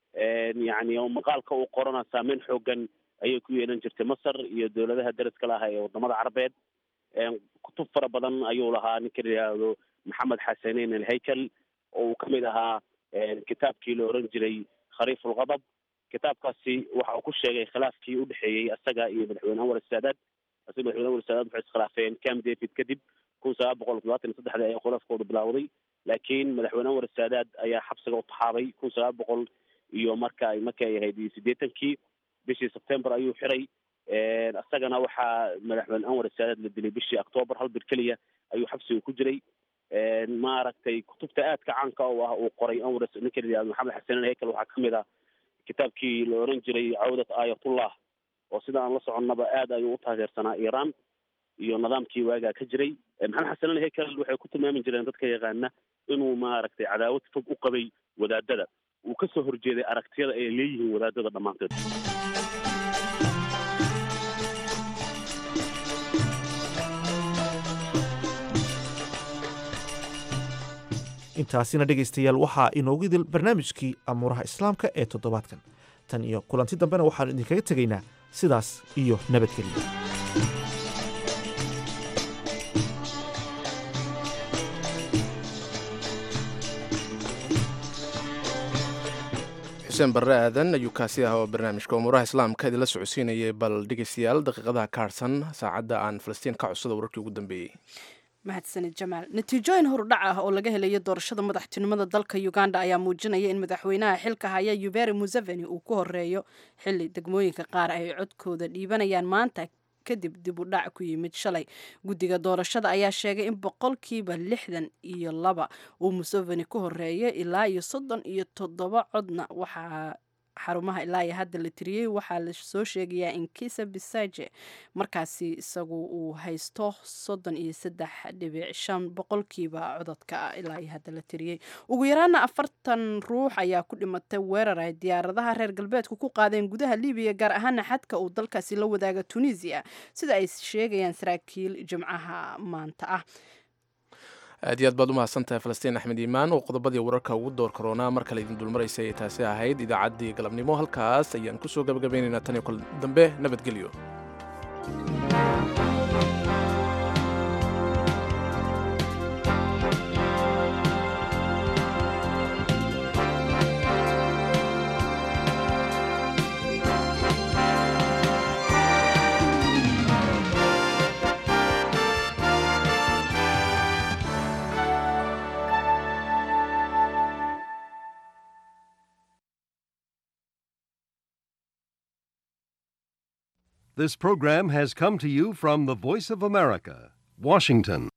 yacni maqaalka uu qorana saameyn xoogan ayay ku yeelan jirtay masar iyo dowladaha daraska laha ee wadamada carabeed kutub fara badan ayuu lahaa ninka la yidhaahdo maxamed xasaneyn alhaykel oo uu kamid ahaa kitaabkii la oran jiray khariif ulqadab kitaabkaasi waxa uu ku sheegay khilaafkii udhexeeyey isaga iyo madaxweyne anwar saadaad isaga madaxweyne anwar saadaad waxay iskhilaafeen camp david kadib kun sagaal boqol toddobaatan iyo saddexdii ayaa khilaafkooda bilaawday laakiin madaxweyne anwar saadaad ayaa xabsiga u taxaabay kun sagaal boqol iyo marka ay markii ay ahayd iyo siddeetankii bishii sebtember ayuu xiray isagana waxaa madaxweyne anwar saadaad la dilay bishii octoober hal bir keliya ayuu xabsiga ku jiray maaragtay kutubta aadka caanka oo ah uu qoray anwar ninka la yihahdo maxamed xasanen haykel waxaa kamid ah kitaabkii la oran jiray cawdat aayatullah oo sida aan la soconnaba aad ayuu u taageersanaa iiraan iyo nidaamkii waagaa ka jiray maxamed xasanen haykel waxay ku tilmaami jireen dadka yaqaana inuu maaragtay cadaawad fog u qabay wadaadada uu ka soo horjeeday aragtiyada ay leeyihiin wadaadada dhammaanteed intaasina dhegaystayaal waxaa inoogu idil barnaamijkii amuuraha islaamka ee toddobaadkan tan iyo kulanti dambena waxaanu idinkaga tegaynaa sidaas iyo nabadgelyo xuseen barre aadan ayuu kaasi ah oo barnaamijka umuuraha islaamka idinla socodsiinayay bal dhegaystayaal daqiiqadaha ka harsan saacadda aan falastiin ka codsada wararkii ugu dambeeyey mahadsanid jamaal natiijooyin horudhac ah oo laga helayo doorashada madaxtinimada dalka uganda ayaa muujinaya in madaxweynaha xilka haya yuberi museveni uu ku horeeyo xili degmooyinka qaar ay codkooda dhiibanayaan maanta kadib dib u dhac ku yimid shalay guddiga doorashada ayaa sheegay in boqolkiiba lixdan iyo laba uu museveni ku horeeyo ilaa iyo soddon iyo toddoba codna waxaa xarumaha ilaa iyo hadda la tiriyey waxaa la soo sheegayaa in kisa bisaje markaasi isagu uu haysto soddon iyo saddex dhibic shan boqolkiiba codadka ilaa iyo hadda la tiriyey ugu yaraana afartan ruux ayaa ku dhimatay weerar ay diyaaradaha reer galbeedku ku qaadeen gudaha libiya gaar ahaana xadka uu dalkaasi la wadaaga tunisia sida ay sheegayaan saraakiil jimcaha maanta ah aad iyo aad baad u mahadsantahay falastiin axmed iimaan oo qodobadii wararka ugu door karoonaa mar kale idin dulmaraysay ay taasi ahayd idaacaddii galabnimo halkaas ayaan ku soo gabagabaynaynaa tan iyo kol dambe nabadgelyo This program has come to you from the Voice of America, Washington.